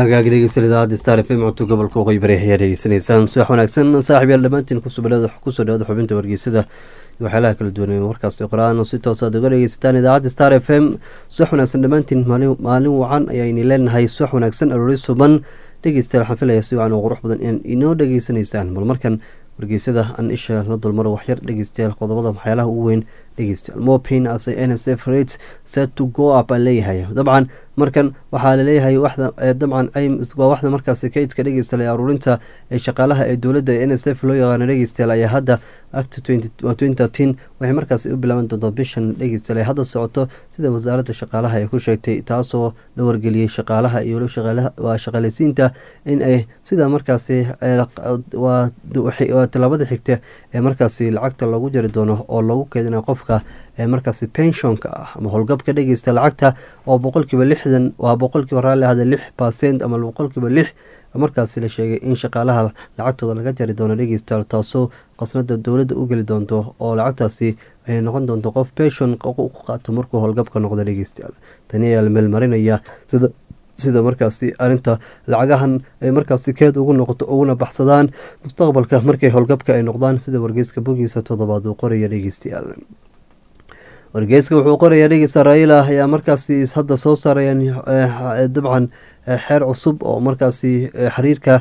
hagaagi dhegeysan idaacadda star f m codto gobolka waqooyi bari ayaa dhegeysanaysaan subax wanaagsan saaxib yaal dhammaantiin kusoo dhawaada xubinta wargeysada iyo waxyaalaha kala duwanay warkaasi qor-aan oo si toos aad uga dhegeysataan idaacadda star f m subax wanaagsan dhammaantiin maalin wacan ayayni leenahay subax wanaagsan aroori suban dhegeystayaal waxaan filaya si wacan oo qurux badan in inoo dhegeysanaysaan bal markan wargeysada aan isha la dulmaro waxyar dhegeystayaal qodobada waxyaalaha ugu weyn dhegeystayaal mopin as n s f rates set to go up aan leeyahay dabcan markan waxaa laleeyahay waxda dabcan waa waxda markaasi kaydka dhegeystayaal ee aruurinta ee shaqaalaha ee dowladda n s f loo yaqaano dhegeystayaal ayaa hadda act waxay markaasi u bilaaban doontaa bishan dhegeystayaal ee hadda socoto sida wasaaradda shaqaalaha ay ku sheegtay taasoo la wargeliyey shaqaalaha iyo waa shaqaaleysiinta in ay sida markaasi waa tallaabada xigta ee markaasi lacagta loogu jari doono oo lagu keedina qofka ee markaasi penshonka ah ama howlgabka dhegeysta lacagta oo boqolkiiba lixdan waa boqolkiiba raalli ahda lix percent ama boqolkiiba lix markaasi la sheegay in shaqaalaha lacagtooda laga jari doono dhegeystayaal taasoo qasnada dowladda u geli doonto oo lacagtaasi ay noqon doonto qof penshon u qaato markuu howlgabka noqdo dhegeystayaal tani ayaa la meelmarinaya sida sida markaasi arinta lacagahan ay markaasi keed ugu noqoto uguna baxsadaan mustaqbalka markay howlgabka ay noqdaan sida wargeyska bogiisa toddobaad uu qoraya dhegeystayaal wargeyska wuxuu qorayaa dhegeysta raila ayaa markaasi hadda soo saarayaan dabcan xeer cusub oo markaasi xiriirka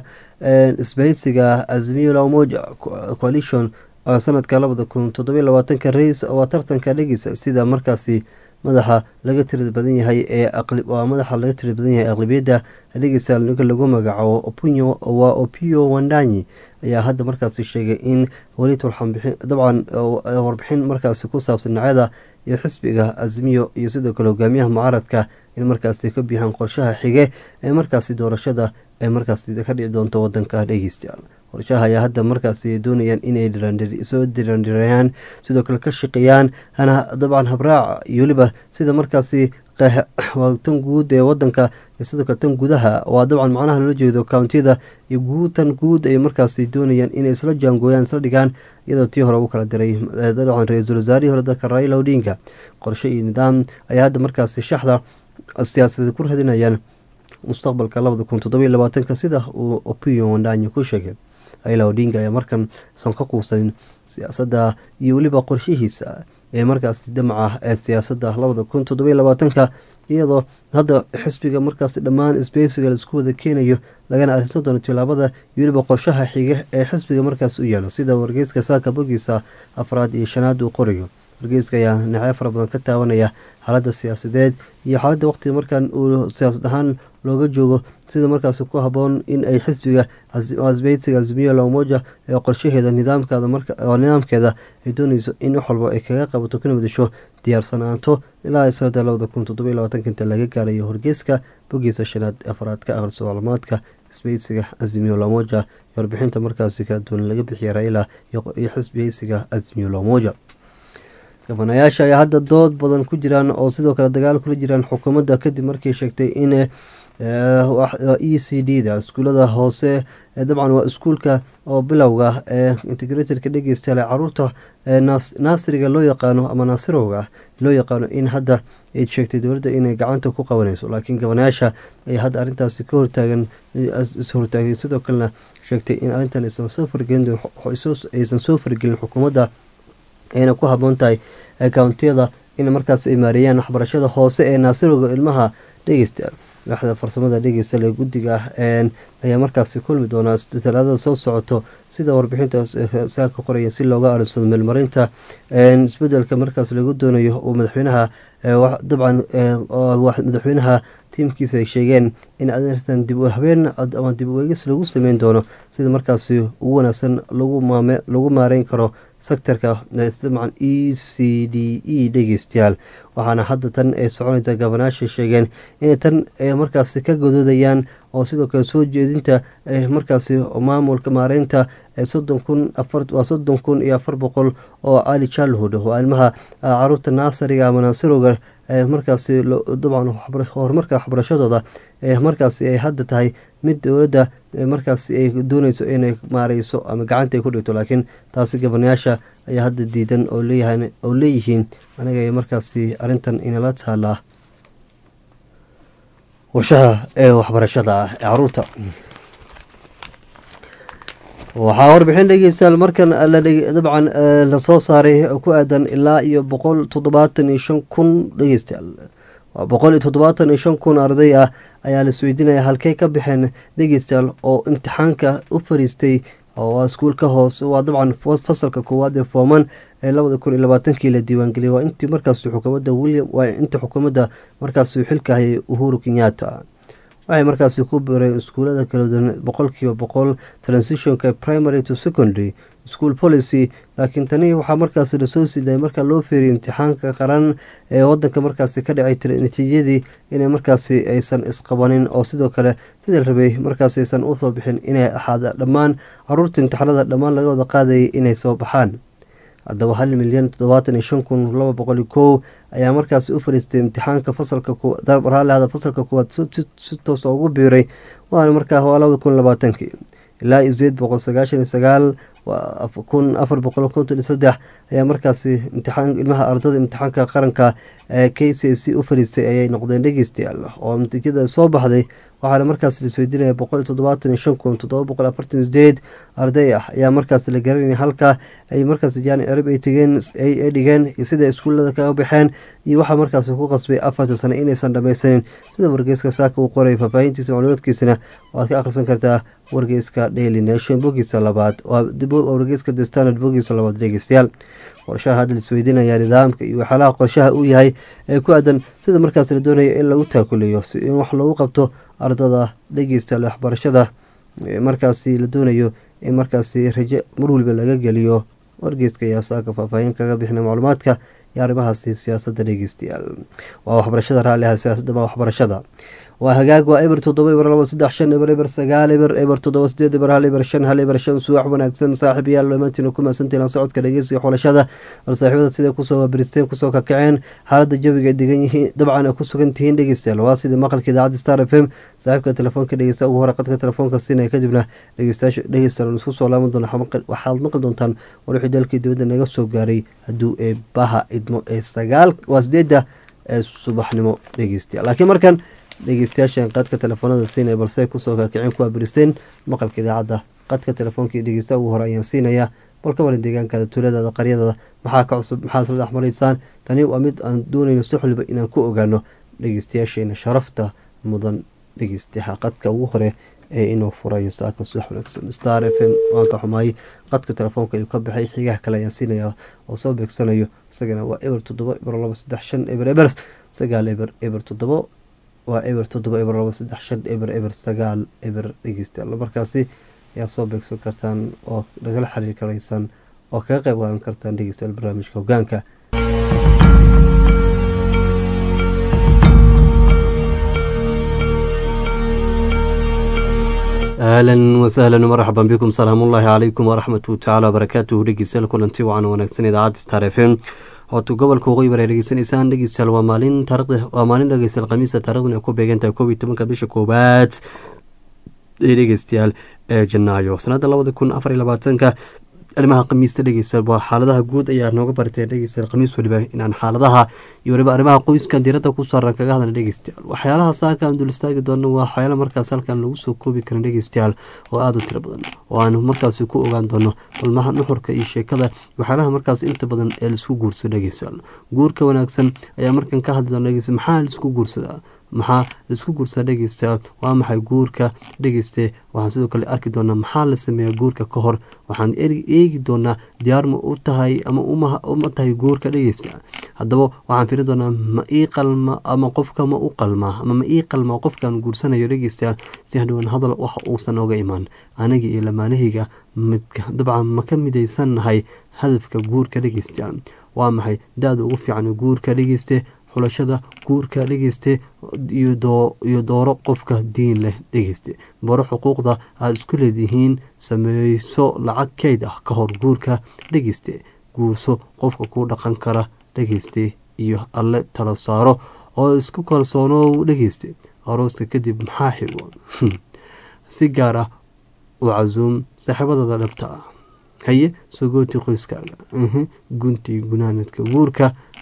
isbahaysiga azmiyo lamoja coalition sanadka labada kun toddobiy labaatanka rais waa tartanka dhegeysa sida markaasi madaxa laga tirad badan yahay ee waa madaxa laga tirad badan yahay aqlabiyadda dhegeysa ninka lagu magacaabo opinyo waa opio wandanyi ayaa hadda markaasi sheegay in weli turxanbixin dabcan warbixin markaasi ku saabsan dhinacyada iyo xisbiga azmiyo iyo sidoo kale hogaamiyaha mucaaradka in markaasi ka bixaan qorshaha xige ee markaasi doorashada ee markaasi ka dhici doonto wadanka dhegeystayaal qorshaha ayaa hadda markaasi doonayaan inay soo dirandhirayaan sidoo kale ka shaqeeyaan hana dabcan habraaca iyo weliba sida markaasi waa tan guud ee wadanka iyo sidoo kale tan gudaha waa dabcan macnaha loola jeedo countiyada iyo guud tan guud ay markaasi doonayaan inay isla jaangooyaan isla dhigaan iyadoo tii hore u kala diray dabcan ra-iisul wasaarihii hore dalka raila odinga qorshe iyo nidaam ayaa hadda markaasi shaxda siyaasadeed ku radinayaan mustaqbalka labada kun toddobiy labaatanka sida uu opio wandanyi ku sheegay raila odinga ayaa markan san ka quusanin siyaasadda iyo weliba qorshihiisa ee markaasi damaca ee siyaasadda labada kun toddobiy labaatanka iyadoo hadda xisbiga markaasi dhammaan sbeysiga laisku wada keenayo lagana arrinsan doono tilaabada iyo weliba qorshaha xige ee xisbiga markaasi u yaalo sida wargeyska saaka bogiisa afraad iyo shanaad uu qorayo wargeyska ayaa dhinacyo fara badan ka taabanaya xaaladda siyaasadeed iyo xaaladda waqtiga markan uu siyaasad ahaan looga joogo sida markaasi ku haboon in ay xisbiga asbeysiga azmiyo lamoja ee qorshaheeda nidaamkeeda ay dooneyso in wax walba ay kaga qabato kana madasho diyaarsanaanto ilaa sanada labada kun toddobiy labaatanka inta laga gaarayo horgeyska bogiisa shanaad afraad ka akhriso maclumaadka isbeysiga azmiyo lamoja iyo warbixinta markaasi kala duwan laga bixiya raila iyo xisbiyeysiga azmiyo lamoja gabanayaasha ayaa hadda dood badan ku jiraan oo sidoo kale dagaal kula jiraan xukuumadda kadib markii sheegtay in e c d da iskuulada hoose dabcan waa iskuulka oo bilowga ee integratorka dhegeystayaal ee caruurta naasiriga loo yaqaano ama naasirowga loo yaqaano in hadda ay sheegtay dowladda inay gacanta ku qabanayso laakiin gabanayaasha ayaa hadda arrintaasi ka hortaagan ishortaagay sidoo kalena sheegtay in arrintan aysan soo fargelin aysan soo fargelin xukuumadda ayna ku haboon tahay kountiyada in markaas ay maareeyaan waxbarashada hoose ee naasirowga ilmaha dhegeystayaal waaxda farsamada dhegeysta ee guddiga ayaa markaasi kulmi doonaa talaadada soo socoto sida warbixinta saa ka qoraya si looga arinsado meelmarinta isbedelka markaas lagu doonayo uu madaxweynaha dabcan madaxweynaha tiimkiisa ay sheegeen in arintan dib u habeen ama dib u eegis lagu sameyn doono sida markaasi ugu wanaagsan lagu maareyn karo sektorka dabcan e c d e dhegeystayaal waxaana hadda tan ay soconaysa gabanaasha sheegeen inay tan markaasi ka godoodayaan oo sidoo kale soo jeedinta markaasi maamulka maareynta soddon kun waa soddon kun iyo afar boqol oo ali childhood waa ilmaha caruurta naasariga ama naasirowga markaasi dabcan horumarka waxbarashadooda markaasi ay hadda tahay mid dowladda markaasi ay dooneyso inay maareyso ama gacanta ay ku dhigto laakiin taasi gabanayaasha ayaa hadda diidan oo leeyihiin aniga markaasi arrintan inala taalaa qorshaha ee waxbarashada ah ee caruurta waxaa warbixin dhegeystayaal markan dabcan lasoo saaray ku aadan ilaa iyo boqol toddobaatan iyo shan kun dhegeystayaal waa boqol iyo toddobaatan iyo shan kun arday ah ayaa laisweydiinaya halkey ka baxeen dhegeystayaal oo imtixaanka u fariistay waa iskuulka hoose waa dabcan fasalka koowaad ee fooman ee labada kun iyo labaatankii la diiwaangeliyay waa intii markaas xukuumadda william waa intii xukuumadda markaas xilka hayay uhuru kenyatta waxay markaasi ku bireen iskuulada kala duwan boqolkiiba boqol transitionka primary to secondary school policy laakiin tani waxaa markaasi lasoo siidayay marka loo feeriyo imtixaanka qaran ee wadanka markaasi ka dhacay natiijadii inay markaasi aysan isqabanin oo sidoo kale sidii rabay markaasi aysan usoo bixin inay ahaada dhammaan caruurta imtixaanada dhammaan laga wada qaadayay inay soo baxaan haddaba hal milyan toddobaatan iyo shan kun laba boqol iyo kow ayaa markaasi u fariistay imtixaanka fasalka raallihada fasalka kuwaad si toosa ugu biiray waana markaa waa labada kun labaatankii ilaa iyo sideed boqol sagaashan iyo sagaal kun afar boqol konton iyo saddex ayaa markaasi imtixaan ilmaha ardada imtixaanka qaranka ee k c c u fariistay ayay noqdeen dhegeystayaal oo natiijada soo baxday waxaana markaas laisweydiinaya boqol iyo toddobaatan iyo shan kun toddoba boqol afartan iyo sideed arday ah ayaa markaas la garanaya halka ay markaas jaani cirib ay tegeen ay dhigeen iyo sida iskuullada kaga baxeen iyo waxaa markaas ku qasbay afartan sano inaysan dhammaysanin sida wargeyska saaka uu qoray faahfaahintiisa macluumaadkiisana waad ka akhrisan kartaa wargeyska daily nation bogiisa labaad wargeyska the standard bogiisa labaad dhegeystayaal qorshaha hadda laisweydiinaya nidaamka iyo waxyaalaha qorshaha uu yahay ee ku aadan sida markaas la doonaya in lagu taakuleeyo si in wax loogu qabto ardada dhegeystayaal waxbarashada markaasi la doonayo in markaasi raje mar waliba laga geliyo wargeyska ayaa saaka faahfaahin kaga bixina macluumaadka iyo arrimahaasi siyaasadda dhegeystayaal waa waxbarashada raalliha siyaasadda waa waxbarashada waa hagaag waa eber toddoba eber labo saddex shan eber eber sagaal eber eber toddoba sideed eber hal eber shan hal eber shan suwax wanaagsan saaxiib yaal dhammaantiina ku mahadsantahin la socodka dhegeysiga xulashada bal saaxiibada siday kusoo waabiristeen kusoo kakaceen xaaladda jawiga ay degan yihiin dabcan ay ku sugan tihiin dhegeystayaal waa sidii maqalka idaacadda star f m saaxiibka telefoonka dhegeysta ugu hore qadka telefoonka siinaya kadibna dhegeystayaasha dhegeystayaal isku soo laaban doona waxaad maqli doontaan war wixii dalkii dibadda naga soo gaaray hadduu ee baha idmo ee sagaal waa sideedda ee subaxnimo dhegeystayaal laakiin markan dhegeystayaashan qadka telefoonada siinaya balse ay kusoo kakiceen kuwaa biristeen maqalka idaacadda qadka telefoonkai dhegeysta ugu hore ayaan siinayaa bal ka waran deegaankaada tuuladaada qaryadada maxaa ka cusub maxaad isla dhex maraysaan tani waa mid aan doonayno si xoliba inaan ku ogaano dhegeystayaasheena sharafta mudan dhegeystayaha qadka ugu hore ee inuu furayo saaka subax wanaagsan star f m waan ka xumaayay qadka telefoonka ayuu ka baxay xigaha kale ayaan siinayaa oo soo beegsanayo isagana waa eber toddoba eber labo saddex shan eber eber sagaal eber eber toddobo waa eber toddoba eber labo saddex shan eber eber sagaal eber dhegeystayaal markaasi ayaa soo beegsan kartaan oo nagala xiriir karaysaan oo kaga qayb qaadan kartaan dhegeystayaal barnaamijka hogaanka ahlan wasahlan marxaban bikum salaamullaahi calaykum waraxmatu tacaala wabarakaatuhu dhegeystayaal kulanti wacan wanaagsan idaacadda star f m hootu gobolka waqooyi bar ay dhegeysanaysaan dhegeystayaal waa maalin taarikhda waa maalin dhegeystayaal khamiista taarikhduna ay ku beegantahay koob iyo tobanka bisha koowaad ee dhegeystayaal ee janaayo sanadda labada kun afar iyo labaatanka arrimaha khamiista dhegeystayaal waa xaaladaha guud ayaa nooga bartay dhegeystayaal khamiis waliba inaan xaaladaha iyo waliba arrimaha qoyskan diiradda ku saaran kaga hadla dhegeystayaal waxyaalaha saaka aan dul istaagi doono waa waxyaala markaas halkan lagu soo koobi karin dhegeystayaal oo aada u tiro badan oo aan markaasi ku ogaan doono balmaha nuxurka iyo sheekada waxyaalaha markaas inta badan ee laisku guursado dhegeystayaal guurka wanaagsan ayaa markan ka hadli doona dhegeysta maxaa laisku guursadaa maxaa laisku guursadaa dhegeystayaal waa maxay guurka dhegeyste waxaan sidoo kale arki doonaa maxaa la sameeyaa guurka ka hor waxaan eegi doonaa diyaar ma u tahay ama uma tahay guurka dhegeysta haddaba waxaan firi doonaa ma ii qalma ama qofka ma u qalmaa ama ma ii qalmaa qofkaan guursanayo dhegeystayaal si hadhowan hadal wax uusan oga imaan aniga iyo lamaanahayga midka dabcan ma ka midaysannahay hadafka guurka dhegeystayaal waa maxay da-da ugu fiican guurka dhegeyste xulashada guurka dhegeyste iyo dooro qofka diin leh dhegeyste baro xuquuqda aada isku leedihiin sameyso lacag keyd ah ka hor guurka dhegeyste guurso qofka kuu dhaqan kara dhegeyste iyo alle tala saaro oo isku kalsoonow dhegeyste arooska kadib maxaa xigo si gaar ah u casuum saaxiibadada dhabta ah haye sogooti qoyskaaga guntii gunaanadka guurka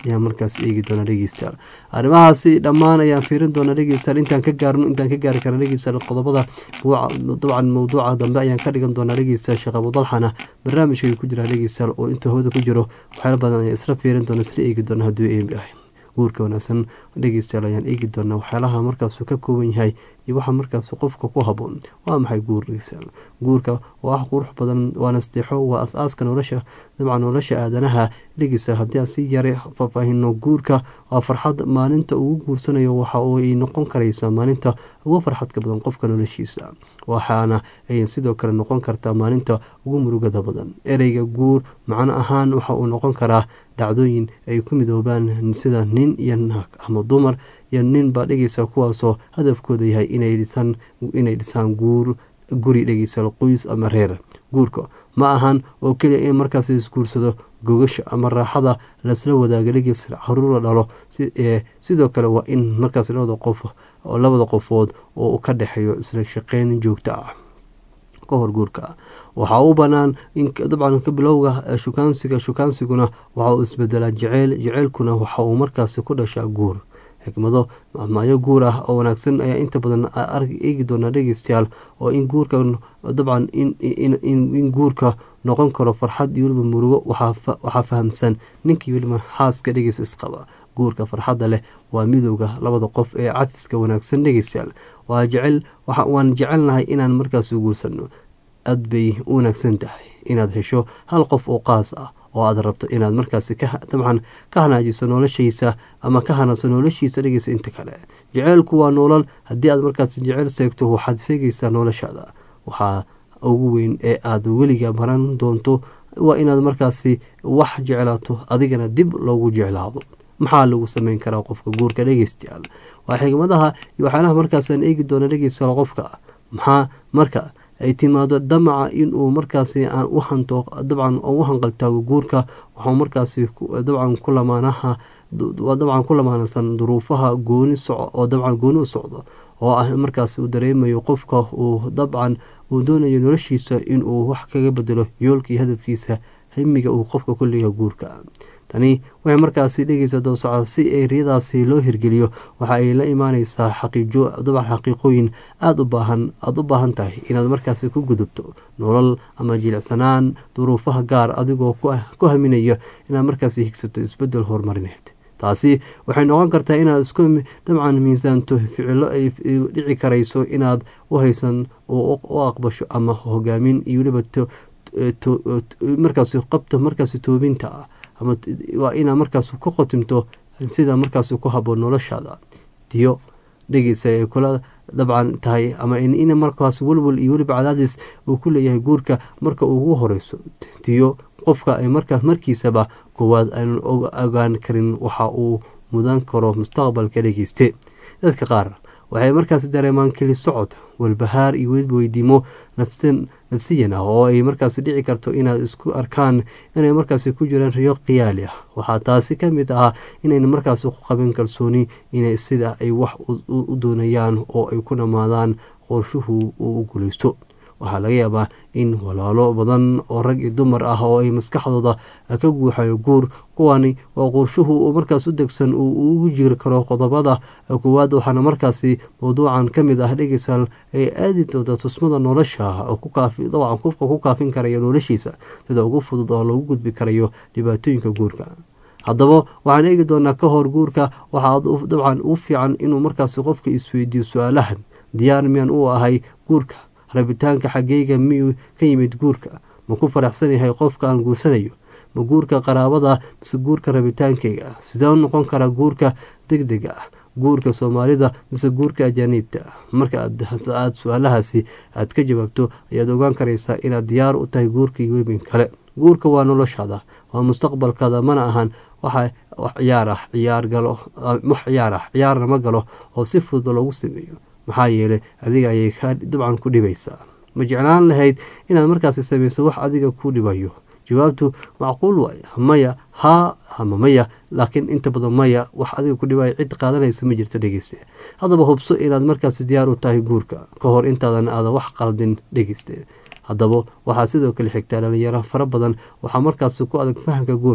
ayaan markaas eegi doonaa dhegeystayaal arrimahaasi dhammaan ayaan fiirin doonaa dhegeystayaal intaan ka gaarno intaan ka gaari karna dhegeystayaal qodobada dabcan mawduuca dambe ayaan ka dhigan doonaa dhegeystayaal sheekh abudalxana barnaamijka ay ku jiraan dhegeystayaal oo intuu hawada ku jiro waxyaala badan ayaan isla fiirin doona isla eegi doona hadduu eemi ahay guurka wanaagsan dhegeystayaal ayaan eegi doonaa waxyaalaha markaasuu ka kooban yahay iyo waxa markaas qofka ku haboon waa maxay guur dhegeystayaal guurka waa wax qurux badan waa nasteexo waa as-aaska nolosha dabcan nolosha aadanaha dhegeystayaal haddii aan si yara faahfaahino guurka waa farxad maalinta ugu guursanayo waxa ay noqon karaysaa maalinta ugu farxadka badan qofka noloshiisa waxaana ay sidoo kale noqon kartaa maalinta ugu murugada badan ereyga guur macno ahaan waxa uu noqon karaa dhacdooyin ay ku midoobaan sida nin iyo naag ama dumar iyo nin baa dhegeysa kuwaasoo hadafkooda yahay inay dhisaan inay dhisaan guur guri dhegeysa qoys ama reer guurka ma ahan oo keliya in markaas isguursado gogasha ama raaxada lasla wadaaga dhegeysa caruur la dhalo sidoo kale waa in markaas labada qof labada qofood oo ka dhexeeyo isla shaqeyn joogto ah ka hor guurka waxaa u banaan in dabcan bilowga shukaansiga shukaansiguna waxa uu isbedelaa jeceyl jeceylkuna waxa uu markaasi ku dhashaa guur xikmado mahmaayo guur ah oo wanaagsan ayaa inta badan eegi doonaa dhegeystayaal oo in guurka dabcan in guurka noqon karo farxad iyo weliba murugo waxaa fahamsan ninkii weliba xaaska dhegeys isqaba guurka farxadda leh waa midowga labada qof ee cafiska wanaagsan dhegeystayaal waa jecel waan jecelnahay inaan markaas guursano aad bay u wanaagsan tahay inaad hesho hal qof oo qaas ah oo aad rabto inaad markaasi dabcan ka hanaajiso noloshiisa ama ka hanaso noloshiisa dhegeysa inta kale jeceylku waa noolal haddii aad markaasi jeceyl seegto waxaad seegaysaa noloshaada waxaa ugu weyn ee aad weliga baran doonto waa inaad markaasi wax jeclaato adigana dib loogu jeclaado maxaa lagu sameyn karaa qofka guurka dhegeystayaal waa xigmadaha iyo waxyaalaha markaasaan eegi doona dhegeystayaal qofka maxaa marka ay timaado damaca inuu markaasi aan u hanto dabcan u hanqaltaago guurka waxuu markaasi dabcan ku lamaanaha dabcan ku lamaanasan duruufaha gooni soco oo dabcan gooni u socdo oo ah markaasi uu dareemayo qofka uu dabcan uu doonayo noloshiisa inuu wax kaga bedelo yoolkii hadafkiisa himiga uu qofka ku leeyahay guurka tani waxay markaasi dhegeysa dowsocod si ay riyadaasi loo hirgeliyo waxa ay la imaaneysaa xaqiijo dabcan xaqiiqooyin aada u baahan aada u baahan tahay inaad markaasi ku gudubto nolol ama jilicsanaan duruufaha gaar adigoo ku haminayo inaad markaasi higsato isbedel horumarineed taasi waxay noqon kartaa inaad isku dabcan miisaanto ficilo ay dhici karayso inaad u haysan u aqbasho ama hogaamin iyo weliba markaasi qabta markaasi toobinta ah ama waa inaad markaas ku qotimto sida markaas ku haboon noloshaada tiyo dhegeysa ay kula dabcan tahay ama in markaas welwel iyo weliba cadaadis uu ku leeyahay guurka marka ugu horeyso tiyo qofka ay markaas markiisaba koowaad aynan ogaan karin waxa uu mudan karo mustaqbalka dhegeyste dadka qaar waxay markaas dareemaan keli socod walbahaar iyo weliba weydiimo nafsan nafsiyan ah oo ay markaasi dhici karto inaad isku arkaan inay markaasi ku jiraan riyo khiyaali ah waxaa taasi ka mid ah inayna markaasi ku qabin kalsooni inay sida ay wax u doonayaan oo ay ku dhammaadaan qorshuhu uu u guuleysto waxaa laga yaabaa in walaalo badan oo rag iyo dumar ah oo ay maskaxdooda ka guuxayo guur kuwani waa qorshuhu markaas u degsan uu ugu jiri karo qodobada koowaad waxaana markaasi mawduucan ka mid ah dhegeysaal ay aadi doonta tusmada nolosha dabcan qofka ku kaafin karayo noloshiisa sida ugu fudud oo lagu gudbi karayo dhibaatooyinka guurka haddaba waxaan eegi doonaa ka hor guurka waxaa dabcan u fiican inuu markaasi qofka isweydiiyo su-aalahan diyaar miyaan u ahay guurka rabitaanka xaggeyga miyuu ka yimid guurka ma ku faraxsan yahay qofka aan guursanayo ma guurka qaraabada mise guurka rabitaankeyga sidee u noqon karaa guurka deg dega ah guurka soomaalida mise guurka ajaaniibta marka aada su-aalahaasi aad ka jawaabto ayaad ogaan karaysaa inaad diyaar u tahay guurka iyo webin kale guurka waa noloshaada waa mustaqbalkaada mana ahan waxa wax ciyaar ah ciyaar galo wax ciyaar ah ciyaarna ma galo oo si fudud loogu sameeyo maxaa yeelay adiga ayay ka dabcan ku dhibaysaa ma jeclaan lahayd inaad markaasi samayso wax adiga ku dhibayo jawaabtu macquul waay maya haa ama maya laakiin inta badan maya wax adiga ku dhibaya cid qaadanaysa ma jirto dhegeyste haddaba hubso inaad markaasi diyaar u tahay guurka ka hor intaadan aadan wax qaldin dhegeyste haddaba waxaa sidoo kale xigtaa dhalinyaro fara badan waxaa markaasi ku adag fahamka guurka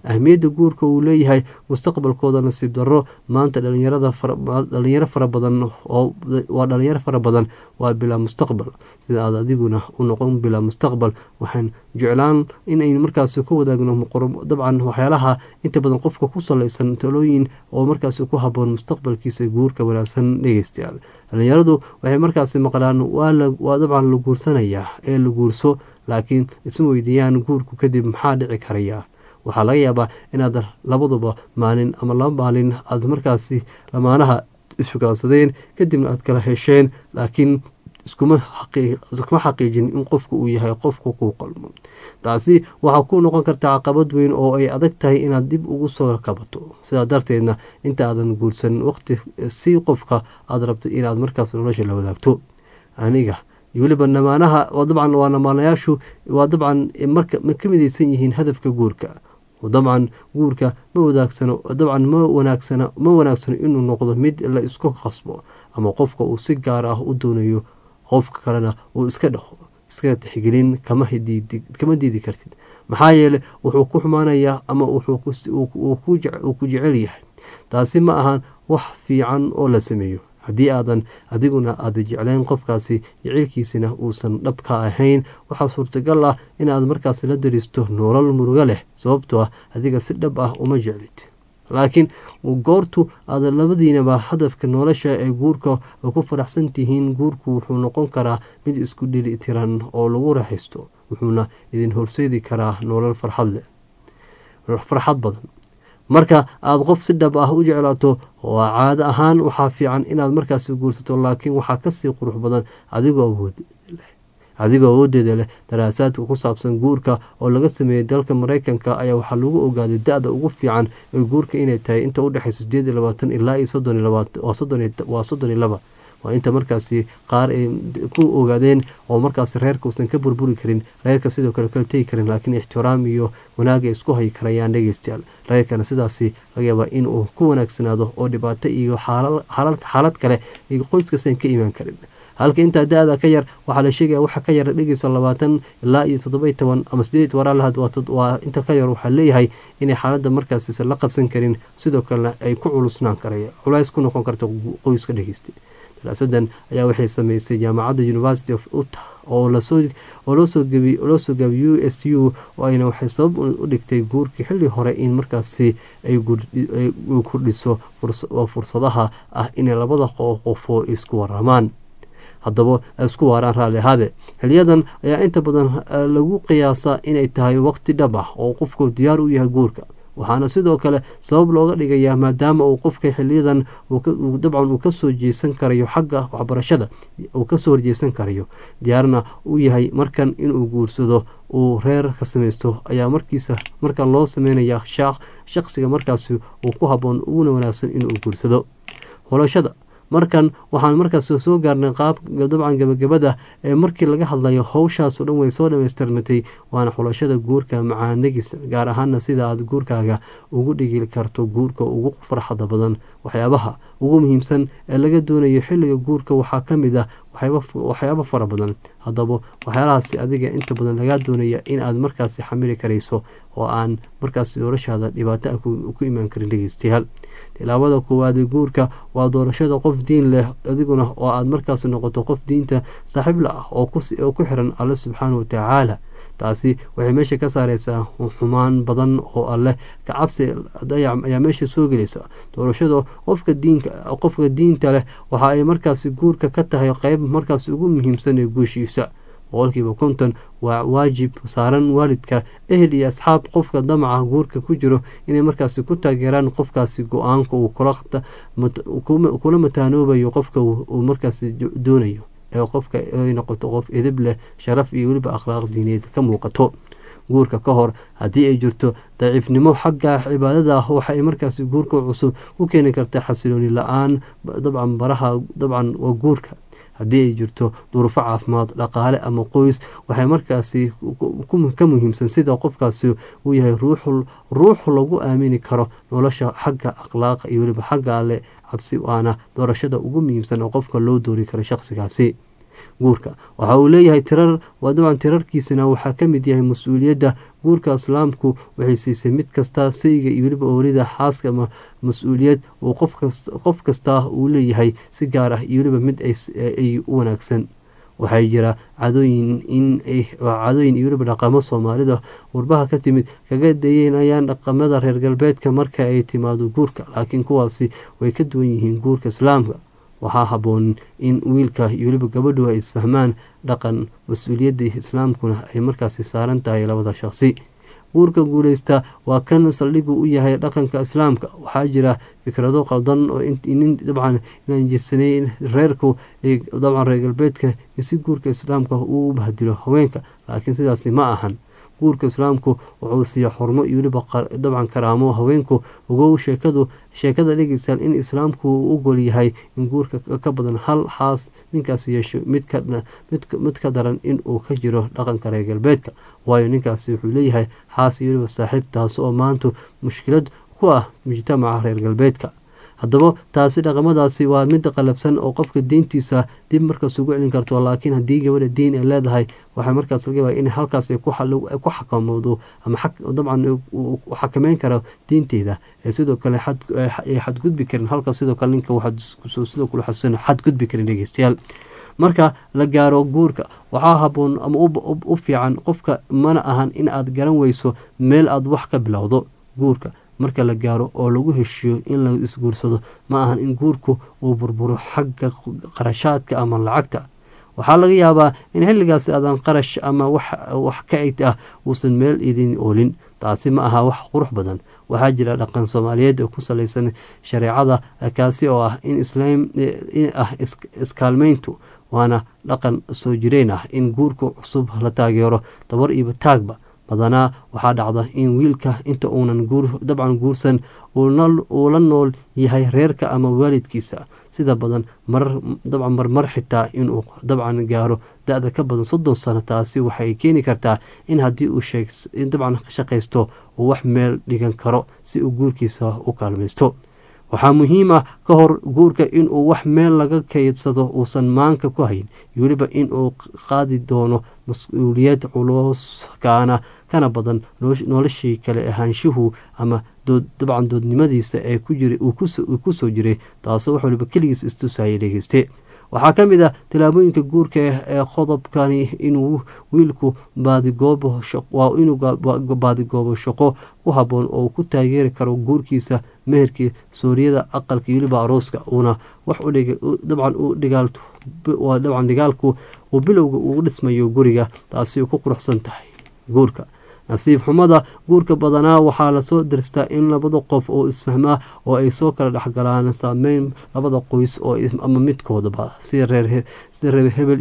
ahmiyadda guurka uu leeyahay mustaqbalkooda nasiib darro maanta dhalinyarada dhalinyaro fara badan oo waa dhalinyaro fara badan waa bilaa mustaqbal sida aad adiguna u noqon bilaa mustaqbal waxaan jeclaan inay markaasi ku wadaagno dabcan waxyaalaha inta badan qofka ku salaysan talooyin oo markaasi ku haboon mustaqbalkiisa guurka wanaagsan dhegeystayaal dhalinyaradu waxay markaasi maqlaan waa dabcan la guursanayaa ee la guurso laakiin isma weydiiyaan guurku kadib maxaa dhici karaya waxaa laga yaabaa inaad labaduba maalin ama laba maalin aad markaasi lamaanaha isfugaansadeen kadibna aad kala hesheen laakiin iskuma xaqiijin in qofku uu yahay qofku kuu qalmo taasi waxaa ku noqon karta caqabad weyn oo ay adag tahay inaad dib ugu soo kabato sidaa darteedna inta aadan guursan waqti si qofka aad rabto inaad markaas nolosha la wadaagto aniga weliba namaanaha dabcan waa namaanayaashu waa dabcan marka ma ka midaysan yihiin hadafka guurka dabcan guurka ma wadaagsano dabcan ma wanaagsana ma wanaagsano inuu noqdo mid la isku qasbo ama qofka uu si gaar ah u doonayo qofka kalena uu iska dhaho iskaga tixgelin kama diidi kartid maxaa yeele wuxuu ku xumaanayaa ama uu ku jecel yahay taasi ma ahan wax fiican oo la sameeyo haddii aadan adiguna aada jeclayn qofkaasi jaceylkiisina uusan dhabka ahayn waxaa suurtagal ah inaad markaas la daristo nolol murugo leh sababtoo ah adiga si dhab ah uma jeclid laakiin goortu aad labadiinaba hadafka nolosha ee guurka ku faraxsan tihiin guurku wuxuu noqon karaa mid isku dheli tiran oo lagu raaxaysto wuxuuna idin horseedi karaa nolol farxad farxad badan marka aada qof si dhab ah u jeclaato waa caado ahaan waxaa fiican inaad markaasi guursato laakiin waxaa kasii qurux badan adigoo awood leh adigoo awoodeeda leh daraasaadka ku saabsan guurka oo laga sameeyey dalka mareykanka ayaa waxaa lagu ogaaday da-da ugu fiican ee guurka inay tahay inta udhexeysa sideed iyo labaatan ilaa iyo soddon iyo labaatan waa soddon iyo laba waa inta markaasi qaar ay ku ogaadeen oo markaasi reerka uusan ka burburi karin reerka sidoo kale kala tegi karin laakiin ixtiraam iyo wanaag ay isku hayi karayaan dhegeystayaal reerkana sidaasi laga yaabaa in uu ku wanaagsanaado oo dhibaato iyo xaalad kale iyo qoyskasan ka imaan karin halka intaa da-da ka yar waxaa la sheegaya waxa ka yar dhegeysa labaatan ilaa iyo toddoba iyo toban ama sideed waraalahaad waa inta ka yar waxaa leeyahay inay xaaladda markaasisan la qabsan karin sidoo kalena ay ku culusnaan karaya culays ku noqon karta qoyska dhegeysta daraasadan ayaa waxay sameysay jaamacadda university of uta oo loo soo gaabay u s u oo ayna waxay sabab u dhigtay guurkii xilli hore in markaasi ay kordhiso fursadaha ah inay labada qofoo isku waramaan haddaba isku waaraan raalli ahaade xiliyadan ayaa inta badan lagu qiyaasaa inay tahay waqti dhab ah oo qofku diyaar u yahay guurka waxaana sidoo kale sabab looga dhigayaa maadaama uu qofka xiliyadan dabcan uu kasoo jeesan karayo xagga waxbarashada uu kasoo horjeesan karayo diyaarna u yahay markan inuu guursado uu reer ka samaysto ayaa markiisa markan loo sameynaya shaqsiga markaasi uu ku haboon uguna wanaagsan inuu guursado holashada markan waxaan markaas soo gaarnay qaab dabcan gabagabada ee markii laga hadlayo howshaaso dhan way soo dhamaystirmatay waana xulashada guurka macaanagis gaar ahaana sida aad guurkaaga ugu dhigi karto guurka ugu farxada badan waxyaabaha ugu muhiimsan ee laga doonayo xilliga guurka waxaa ka mid ah waxyaabo fara badan haddaba waxyaalahaasi adiga inta badan lagaa doonaya in aad markaasi xamili karayso oo aan markaasi noloshaada dhibaato ku imaan karin dhegeystayaal tilaabada koowaade guurka waa doorashada qof diin leh adiguna oo aad markaas noqoto qof diinta saaxiibla ah oo ku xiran alle subxaana wa tacaala taasi waxay meesha ka saareysaa xumaan badan oo alleh kacabsi ayaa meesha soo gelaysa doorashada qofka diinka qofka diinta leh waxa ay markaasi guurka ka tahay qeyb markaas ugu muhiimsan ee guushiisa boqolkiiba konton waa waajib saaran waalidka ehel iyo asxaab qofka damaca guurka ku jiro inay markaasi ku taageeraan qofkaasi go-aanka uu kula mataanoobayo qofka uu markaasi doonayo ee qofka ay noqoto qof edib leh sharaf iyo weliba akhlaaq diineed ka muuqato guurka ka hor haddii ay jirto daciifnimo xagga cibaadada ah waxaay markaasi guurka cusub u keeni karta xasilooni la-aan dabcan baraha dabcan waa guurka haddii ay jirto duruufo caafimaad dhaqaale ama qoys waxay markaasi ka muhiimsan sida qofkaasi uu yahay ruux lagu aamini karo nolosha xagga akhlaaqa iyo weliba xagga alle cabsi waana doorashada ugu muhiimsan oo qofka loo doori karo shaqsigaasi guurka waxa uu leeyahay tirar waa dabcan tirarkiisana waxaa ka mid yahay mas-uuliyadda guurka islaamku waxay siisay mid kasta sayga iyo weliba oorida xaaska ama mas-uuliyad uu qof kasta uu leeyahay si gaar ah iyo weliba mid ay u wanaagsan waxay jira cadooyin in cadooyin iyo weliba dhaqamo soomaalida warbaha ka timid kaga dayeynayaan dhaqamada reer galbeedka marka ay timaado guurka laakiin kuwaasi way ka duwan yihiin guurka islaamka waxaa habboon in wiilka iyo weliba gabadhu ay isfahmaan dhaqan mas-uuliyadda islaamkuna ay markaasi saaran tahay labada shaqsi guurka guuleysta waa kan saldhigu u yahay dhaqanka islaamka waxaa jira fikrado qaldan oo nin dabcan inaan jirsanay reerku dabcan reer galbeedka si guurka islaamka uu u bahdilo haweenka laakiin sidaasi ma ahan guurka islaamku wuxuu siiya xurmo iyo weliba dabcan karaamo haweenku ogow sheekadu sheekada dhegeysaan in islaamku uu ogol yahay in guurka ka badan hal xaas ninkaas yeesho mid ka daran inuu ka jiro dhaqanka reer galbeedka waayo ninkaasi wuxuu leeyahay xaas iyo weliba saaxiib taas oo maanta mushkilad ku ah mujtamaca reer galbeedka haddaba taasi dhaqamadaasi waa mid qalabsan oo qofka diintiisa dib markaas ugu celin karto laakiin haddii gabadha diin ay leedahay waxay markaas laga yaaba in halkaas ku xakamoodo ama dabcan xakameyn karo diinteeda ee sidoo kale ay xadgudbi karin halkaas sidoo kale ninka sidoo kale xasan xadgudbi karin dhegeystayaal marka la gaaro guurka waxaa haboon ama u fiican qofka mana ahan in aad garan weyso meel aad wax ka bilowdo guurka marka la gaaro oo lagu heshiiyo in la isguursado ma ahan in guurku uu burburo xagga qarashaadka ama lacagta waxaa laga yaabaa in xilligaasi aadan qarash ama wax ka eg ah uusan meel idin oolin taasi ma aha wax qurux badan waxaa jira dhaqan soomaaliyeed oo ku salaysan shareecada kaasi oo ah in islaam ah iskaalmeyntu waana dhaqan soo jireen ah in guurka cusub la taageero dabar iyo taagba badanaa waxaa dhacda in wiilka inta uunan dabcan guursan uu la nool yahay reerka ama waalidkiisa sida badan dabcan marmar xitaa inuu dabcan gaaro da-da ka badan soddon sano taasi waxay keeni kartaa in haddii uu dabcan shaqaysto uu wax meel dhigan karo si uu guurkiisa u kaalmaysto waxaa muhiim ah ka hor guurka inuu wax meel laga kaydsado uusan maanka ku hayn weliba inuu qaadi doono mas-uuliyad culus kaana kana badan noloshii kale ahaanshuhu ama dabcan doodnimadiisa ee uu ku soo jiray taasoo wax waliba keligiis istusaya dhegeyste waxaa ka mid ah tilaabooyinka guurka ee qodobkani inuu wiilku baadigoobo inuu baadigoobo shaqo ku haboon oo ku taageeri karo guurkiisa meherkii sooriyada aqalka weliba arooska uuna wax dabcan dabcan dhigaalku uu bilowga ugu dhismayo guriga taasi ku quruxsan tahay guurka nasiib xumada guurka badanaa waxaa lasoo darstaa in labada qof oo isfahmaa oo ay soo kala dhexgalaan saameyn labada qoys oo ama midkoodaba sida reer hebel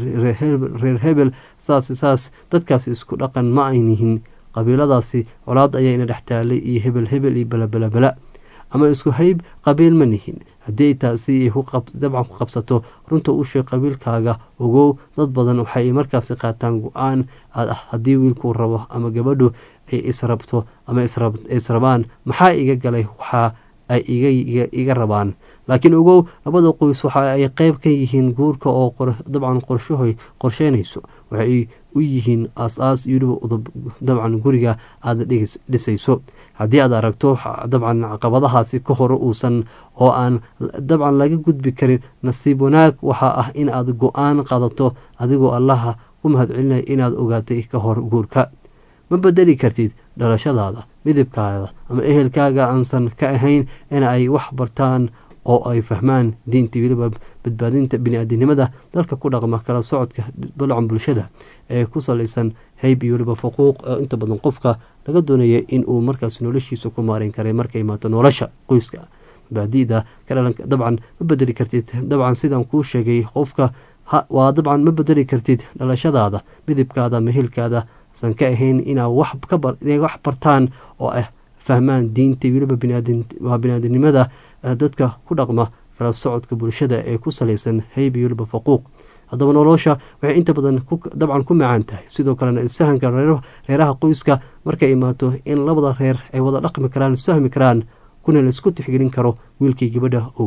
reer hebel saas saas dadkaas isku dhaqan ma aynihin qabiiladaasi colaad ayaana dhex taalay iyo hebel hebel iyo balabalabala ama isku hayb qabiil ma nihin haddii taasi ay dabcan ku qabsato runta u sheeg qabiilkaaga ogow dad badan waxay markaasi qaataan go-aan ah haddii wiilkuu rabo ama gabadhu ay israbto ama israbaan maxaa iga galay waxa ay iga rabaan laakiin ogow labada qoys waxa ay qeyb ka yihiin guurka oo dabcan qorshahoy qorsheynayso waxay u yihiin aas-aas iyo weliba udub dabcan guriga aada dhisayso haddii aad aragto dabcan caqabadahaasi ka hore uusan oo aan dabcan laga gudbi karin nasiib wanaag waxaa ah in aad go-aan qaadato adigoo allaha ku mahadcelinaya inaad ogaatay ka hor guurka ma bedeli kartid dhalashadaada midibkaada ama ehelkaaga aansan ka ahayn in ay wax bartaan oo ay fahmaan diinta weliba badbaadinta bini-aadinimada dalka ku dhaqma kala socodka balacan bulshada ee ku salaysan hayb iyo weliba faquuq oo inta badan qofka laga doonaya in uu markaas noloshiisa ku maareyn karay markay imaato nolosha qoyska mabaadi'da dabcan ma bedeli kartid dabcan sidaan kuu sheegay qofka waa dabcan ma bedeli kartid dhalashadaada midibkaada mahilkaada san ka ahayn inaa inay wax bartaan oo ah fahmaan diinta weliba waa biniaadinimada dadka ku dhaqma kala socodka bulshada ee ku salaysan hayb iyo weliba faquuq haddaba nolosha waxay inta badan dabcan ku macaan tahay sidoo kalena isfahanka reeraha qoyska markay imaato in labada reer ay wada dhaqmi karaan isfahmi karaan kuna la isku tixgelin karo wiilkii gabadha oo guud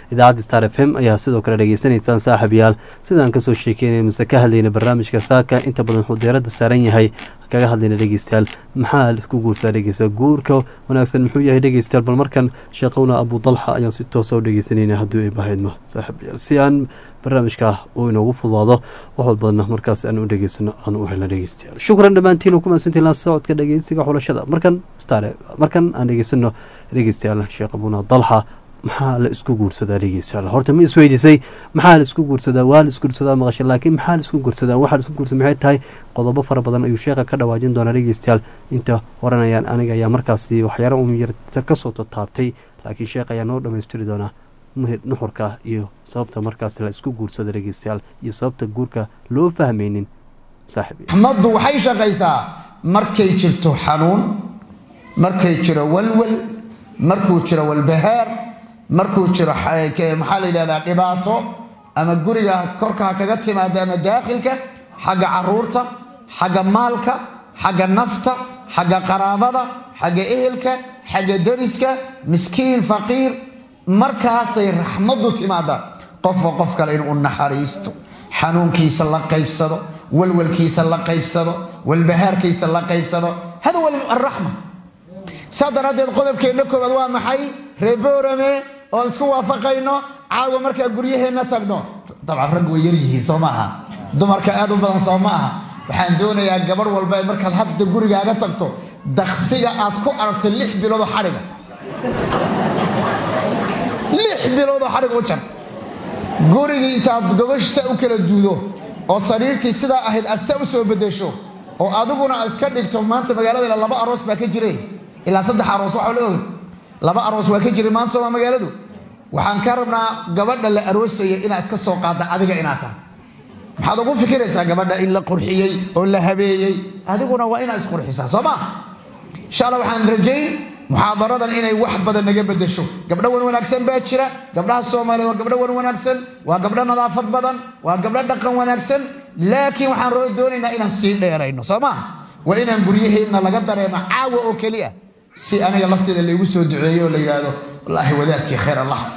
idaacadda star f m ayaa sidoo kale dhegeysanaysaan saaxiibayaal sidaan kasoo sheekeynay mise ka hadlayna barnaamijka saaka inta badan wuxuu diiradda saaran yahay kaga hadlayna dhegeystayaal maxaa isku guursaa dhegeysta guurka wanaagsan muxuu yahay dhegeystayaal bal markan sheeqowna abu dalxa ayaan si toosa u dhegeysanayna haddii ay bahaydmo saaxiibayaal si aan barnaamijka uu inoogu fudaado wax walbadna markaas aan u dhegeysano aan u helna dhegeystayaal shukran dhammaantiin ku mahadsantiin la socodka dhegeysiga xulashada markan star markan aan dhegeysano dhegeystayaal sheekh abuna dalxa maxaa la isku guursadaa dhegeystayaal horta ma isweydiisay maxaa la isku guursadaa waa la isguursadaa maqasha laakiin maxaa la isku guursadaa waxaa la isku guursadaa maxay tahay qodobo fara badan ayuu sheekha ka dhawaajin doonaa dhegeystayaal inta horanayaan aniga ayaa markaasi waxyaala un yarta kasoo tataabtay laakiin sheekh ayaa noo dhammaystiri doonaa nuxurka iyo sababta markaas la isku guursada dhegeystayaal iyo sababta guurka loo fahmaynin saaxiib raxmaddu waxay shaqaysaa markay jirto xanuun markay jiro walwal markuu jiro walbahaar markuu jiro maxaa la yidhahdaa dhibaato ama guriga korkaa kaga timaada ama daakhilka xagga caruurta xagga maalka xagga nafta xagga qaraabada xagga ehelka xagga dariska miskiin faqiir markaasay raxmaddu timaada qofba qof kale inuu naxariisto xanuunkiisa la qaybsado walwalkiisa la qaybsado walbahaarkiisa la qaybsado hada wa araxma saa daraaddeed qodobkeenna koowaad waa maxay reeboorame oon isku waafaqayno caawa markaa guryaheenna tagno dabcan rag way yar yihiin soo maaha dumarka aad u badan soo ma aha waxaan doonayaa gabarh walba ee markaad hadda gurigaaga tagto daksiga aad ku aragto lix biloodoo xadhiga lix biloodoo xadhiga u jar gurigii intaad gogash sa u kala duudo oo sariirtii sidaa ahayd aad sa u soo bedesho oo adiguna iska dhigto maanta magaalada laba aroos baa ka jiray ilaa saddex aroos waxaa la og laba aroos waa ka jiray maanta sooma magaaladu waxaan ka rabnaa gabadha la aroosaya inaad iska soo qaadda adiga inaad tahay maxaad ugu fikiraysaa gabadha in la qurxiyey oo la habeeyey adiguna waa inaad isqurxisaa soo ma insha alla waxaan rajayn muxaadaradan inay wax badan naga bedesho gabdho wan wanaagsan baa jira gabdhaha soomaaliyeed waa gabdho wan wanaagsan waa gabdho nadaafad badan waa gabdho dhaqan wanaagsan laakiin waxaan doonaynaa inaan sii dheerayno soo ma waa inaan guryaheenna laga dareemo caawa oo keliya si aniga lafteeda laygu soo duceeyo oo la yidhaahdo wallaahi wadaadkii khayr allahas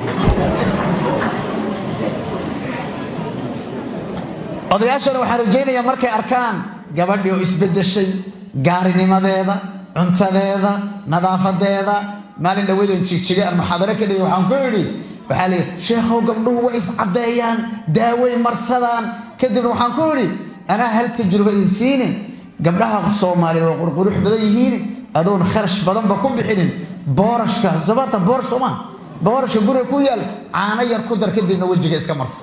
odayaashana waxaan rajaynayaa markay arkaan gabadhii oo isbedeshay gaarinimadeeda cuntadeeda nadaafadeeda maalin dhawadoon jigjiga aan muxaadaro ka dhigay waxaan ku idhi waxaa la yidhi sheekhow gabdhuhu way iscaddeeyaan daaway marsadaan kadibna waxaan ku idhi anaa hal tajruba idin siinin gabdhaha soomaaliyeed oo qurqurux badan yihiin adoon kharash badanba ku bixinin boorashka sabarta boorash soo maha boorashka guriga ku yaal caano yar ku dar kadibna wejiga iska marso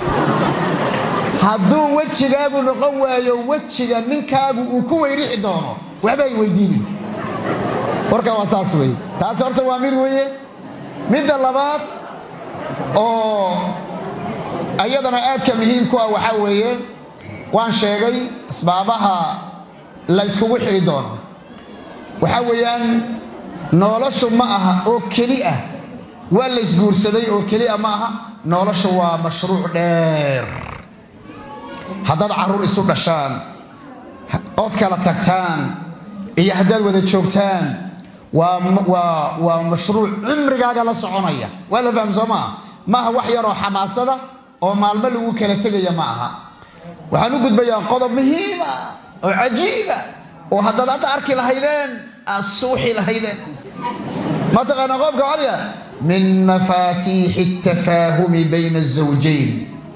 hadduu wejigaagu noqon waayo wejiga ninkaagu uu ku weyrixi doono waxba ay weydiinin warka waa saas weye taasi horta waa mid weye midda labaad oo ayadana aadka muhiimku ah waxaa weeye waan sheegay asbaabaha la yskugu xidhi doono waxaa weeyaan noloshu ma aha oo keli ah waa la ysguursaday oo keliya ma aha noloshu waa mashruuc dheer haddaad carruur isu dhashaan ood kala tagtaan iyo haddaad wada joogtaan waa mashruuc cumrigaaga la soconaya waa la fahm soo maaha ma aha wax yaroo xamaasada oo maalmo lagu kala tegaya ma aha waxaan u gudbayaa qodob muhiima oo cajiiba oo haddaad hadda arki lahaydeen aad suuxi lahaydeen ma taqaana qofka caliya min mafaatiixi atafaahumi bayna azawjayn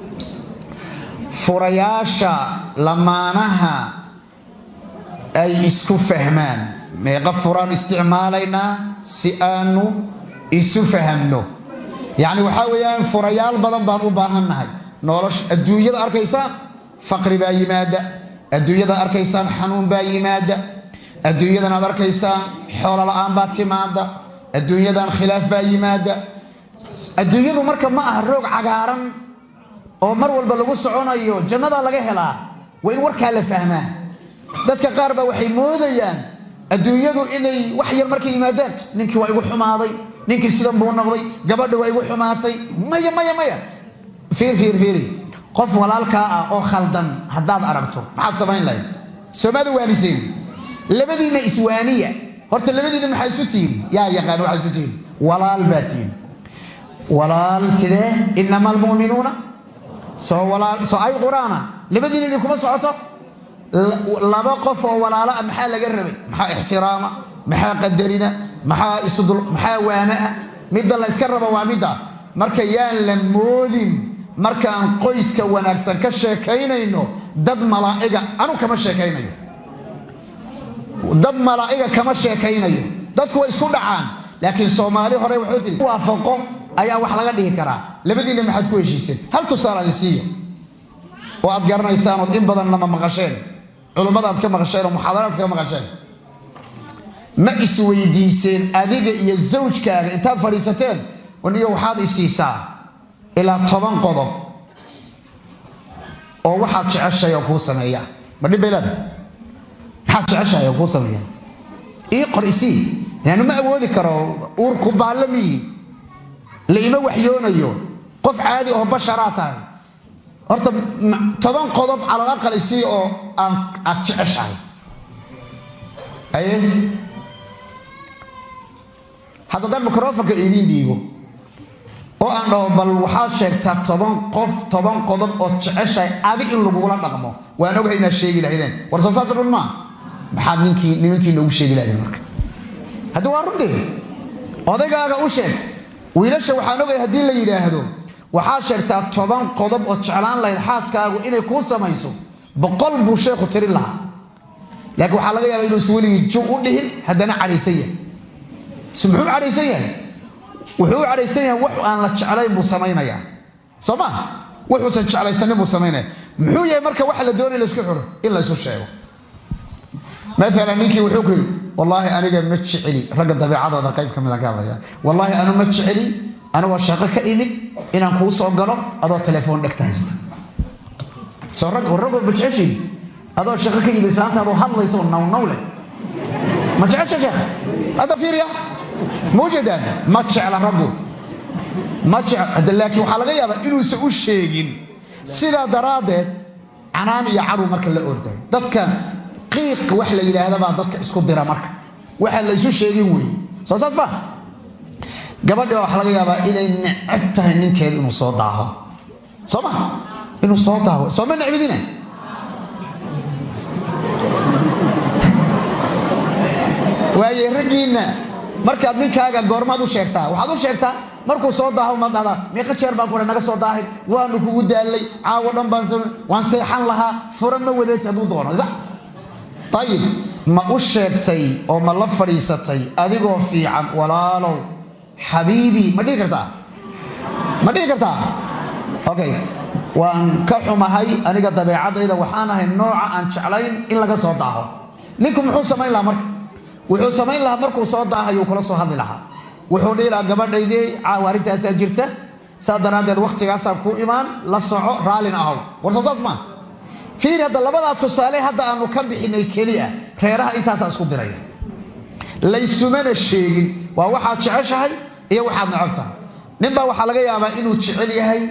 furayaasha lamaanaha ay isku fahmaan meeqa furaan isticmaalaynaa si aanu isu fahamno yacni waxaa weeyaan furayaal badan baan u baahannahay nolosha adduunyada arkaysaan faqri baa yimaada adduunyada arkaysaan xanuun baa yimaada adduunyadan aad arkaysaan xoolo la-aan baa timaada adduunyadan khilaaf baa yimaada adduunyadu marka ma aha roog cagaaran oo mar walba lagu soconayo jannadaa laga helaa waa in warkaa la fahmaa dadka qaar baa waxay moodayaan adduunyadu inay wax yar markay yimaadaan ninkii waa igu xumaaday ninkii sidan buu noqday gabadha waa igu xumaatay maya maya maya fiir fiir fiiri qof walaalkaa ah oo khaldan haddaad aragto maxaad samayn lahayd soomaada waaniseen labadiinna iswaaniya horta labadiinna maxaa isu tihiin yaa yaqaan waxaa isu tihiin walaal baa tihiin walaal sidee inama almu'minuuna soo walaal soo ay qur-aana labadiina idinkuma socoto laba qof oo walaalo ah maxaa laga rabay maxaa ixtiraama maxaa qadarina maxaa isudul maxaa waanaa midda la iska raba waa midda marka yaan la moodin markaan qoyska wanaagsan ka sheekaynayno dad malaa'iga anu kama sheekaynayo dad malaa'iga kama sheekaynayo dadku way isku dhacaan laakiin soomaali hore wuxuu tiri waafaqo ayaa wax laga dhihi karaa labadiinna maxaad ku heshiiseen hal tusaale adi siiya oo aad garanaysaan ood in badan nama maqasheen culummada aad ka maqasheen oo muxaadaraad ka maqasheen ma isweydiiseen adiga iyo zawjkaaga intaad fadhiisateen niyo waxaad isiisaa ilaa toban qodob oo waxaad jeceshahay oo kuu sameeya ma dhib bay leedahay maxaad jeceshahay oo kuu sameeya ii qor isii inaanu ma awoodi karo uurku baalle miyi la ima waxyoonayo qof caadi oo basharaa tahay horta toban qodob calal aqal isii oo aan aad jeceshahay aye hadda daan microfonka idiin dhiibo oo aan dhaho bal waxaad sheegtaa toban qof toban qodob ood jeceshahay adi in lagugula dhaqmo waan ogahay inaad sheegi lahaydeen war soo saas run maa maxaad ninkii nimankii noogu sheegi lahaydeen marka haddii waa runtee odaygaaga u sheeg wiilasha waxaan ogahay haddii la yidhaahdo waxaad sheegtaa toban qodob ood jeclaan lahayd xaaskaagu inay kuu samayso boqol buu sheekhu tirin lahaa laakiin waxaa laga yaaba inuusan weligii ju u dhihin haddana cadhaysan yahay s muxuu cadhaysan yahay wuxuu u cadhaysan yahay wax aan la jeclayn buu samaynayaa soo ma wuxuusan jeclaysanin buu samaynaya muxuu yahay marka waxa la doonay laysku xiro in laysu sheego maalan ninkii wuxuu ku yidhi wallaahi aniga ma jeceli ragga dabeecadooda qayb ka mid aan ka hadlaya wallaahi anu ma jeceli anigoo shaqo ka imid inaan kuu soo galo adoo telefoon dhegta haysta soo rag ragoo ma jeceshiin adoo shaqo ka yimid islaantaadoo hadlayso nawnaw leh ma jecesha sheekh hadda fiiriya ma ujeedaan ma jecla raggu ma jecl laakiin waxaa laga yaabaa inuusan u sheegin sidaa daraaddeed canaan iyo cadow marka la orday dadka qiiq wax la yidhaahda baa dadka isku dira marka waxaan la isu sheegin weeye soo saas ba gabadhi baa waxaa laga yaabaa inay necab tahay ninkeeda inuu soo daaho soo ma inuu soo daaho soo ma necbidina waaye raggiinna markaad ninkaaga goormaad u sheegtaa waxaad u sheegtaa markuu soo daaho maad dhahdaa meeqa jeer baan kule naga soo daahin waanu kugu daallay caawo dhan baan waan seexan lahaa fura ma wadeeti hadduu doono ayib ma u sheegtay oo ma la fadhiisatay adigoo fiican walaalow xabiibii ma dhihi kartaa ma dhihi kartaa okay waan ka xumahay aniga dabeecadayda waxaan ahay nooca aan jeclayn in laga soo daaho ninku muxuu samayn lahaa marka wuxuu samayn lahaa markuu soo daahayuu kula soo hadli lahaa wuxuu dhihi lahaa gabadhaydii caawa arrintaasaa jirta saa daraaddeed wakhtigaasaan kuu imaan la soco raallin ahow war soo saas maa fiir hadda labadaa tusaale hadda aanu ka bixinay keliya reeraha intaasaa isku diraya laysumana sheegin waa waxaad jeceshahay iyo waxaad necab tahay ninbaa waxaa laga yaabaa inuu jecel yahay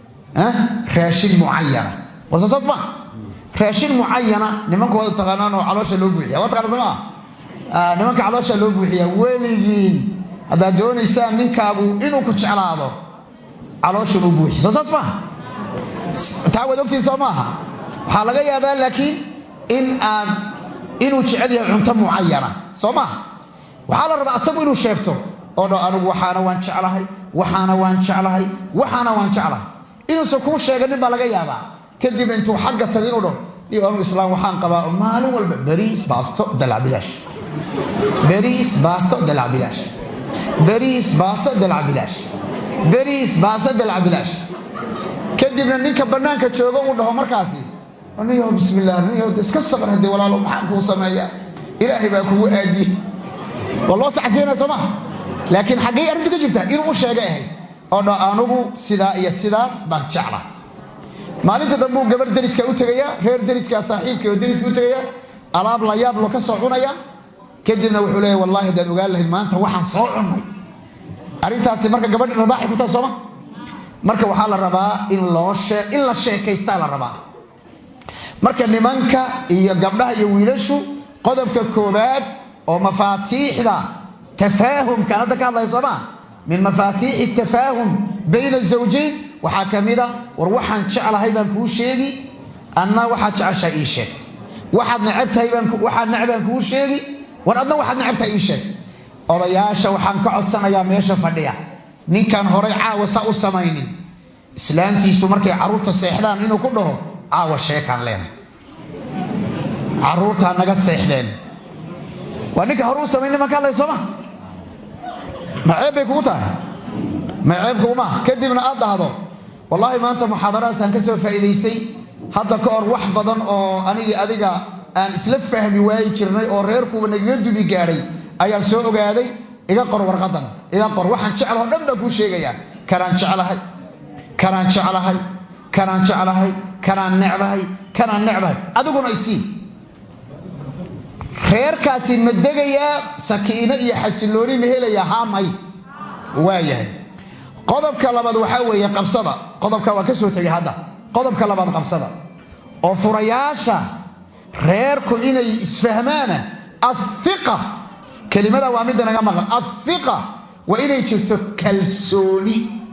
raashin mucayana war soo saas maa raashin mucayana nimanku waad taqaanaan oo caloosha loo buuxiya waa taqaana somaa nimanka caloosha loo buuxiya weligiin haddaad doonaysaan ninkaagu inuu ku jeclaado calooshan u buuxi soo saas maaha taa waad ogtiin soo maaha waxaa laga yaabaa laakiin in aad inuu jecel yahay cunto mucayana soo maaha waxaa la rabaa asagu inuu sheegto oo dho anigu waxaana waan jeclahay waxaana waan jeclahay waxaana waan jeclahay inuusan kuu sheeganin baa laga yaabaa kadib intuu xagga tago inuu dho iyo anigu islaam waxaan qabaa maalin walba bariis baasto dalac bilaash bariis baasto dalac bilaash bariis baasto dalac bilaash bariis baasto dalac bilaash kadibna ninka bannaanka joogo uu dhaho markaasi niyo bismillaah niyo iska sabr haddii walaalo maxaan kuu sameeyaa ilaahay baa kugu aadiye waa loo tacsiinaya soo maha laakiin xaggay arrintu ka jirtaa inuu u sheega ahayd oo dho anugu sidaa iyo sidaas baan jecla maalinta dambe uu gabarh deriska u tegayaa reer deriskaa saaxiibka oo deriska u tegayaa alaab la yaab lo ka soo cunaya kadibna wuxuu leeyahy wallahi haddaad ogaan lahayd maanta waxaan soo cunnay arrintaasi marka gabadhi rabaaxay ku tahay sooma marka waxaa la rabaa in loo shee in la sheekaystaa la rabaa marka nimanka iyo gabdhaha iyo wiilashu qodobka koobaad oo mafaatiixda tafaahumkaan hadda ka hadlaya soo maa min mafaatiixi tafaahum bayna zawjayn waxaa ka mid a war waxaan jeclahay baan kuu sheegi anna waxaad jeceshahay ii sheeg waxaad necabtahay waxaad necbaan kuu sheegi war adna waxaad necabtahay ii sheeg odayaasha waxaan ka codsanayaa meesha fadhiya ninkaan horay caawa saa u samaynin islaantiisu markay carruurta seexdaan inuu ku dhaho caawa sheekaan leenahay carruurtaa naga seexdeen waa ninka hore u samaynin maan ka hadlay sooma ma ceeb bay kugu tahay ma ceeb kuguma kadibna aad dhahdo wallaahi maanta muxaadaraasaan ka soo faa'iidaystay hadda ka hor wax badan oo anigii adiga aan isla fahmi waayi jirnay oo reerkuuba nagaga dubi gaadhay ayaan soo ogaaday iga qor warqadan iga qor waxaan jeclaho dhan baan kuu sheegayaa kanaan jeclahay kanaan jeclahay kanaan jeclahay kanaan necbahay kanaan necbahay adiguna isii reerkaasi ma degayaa sakiino iyo xasilooni ma helayaa haamay waayahay qodobka labaad waxaa weeye qabsada qodobka waa ka soo tegay hadda qodobka labaad qabsada oo furayaasha reerku inay isfahmaana afiqa kelimada waa midda naga maqan afiqa waa inay jirto kalsooni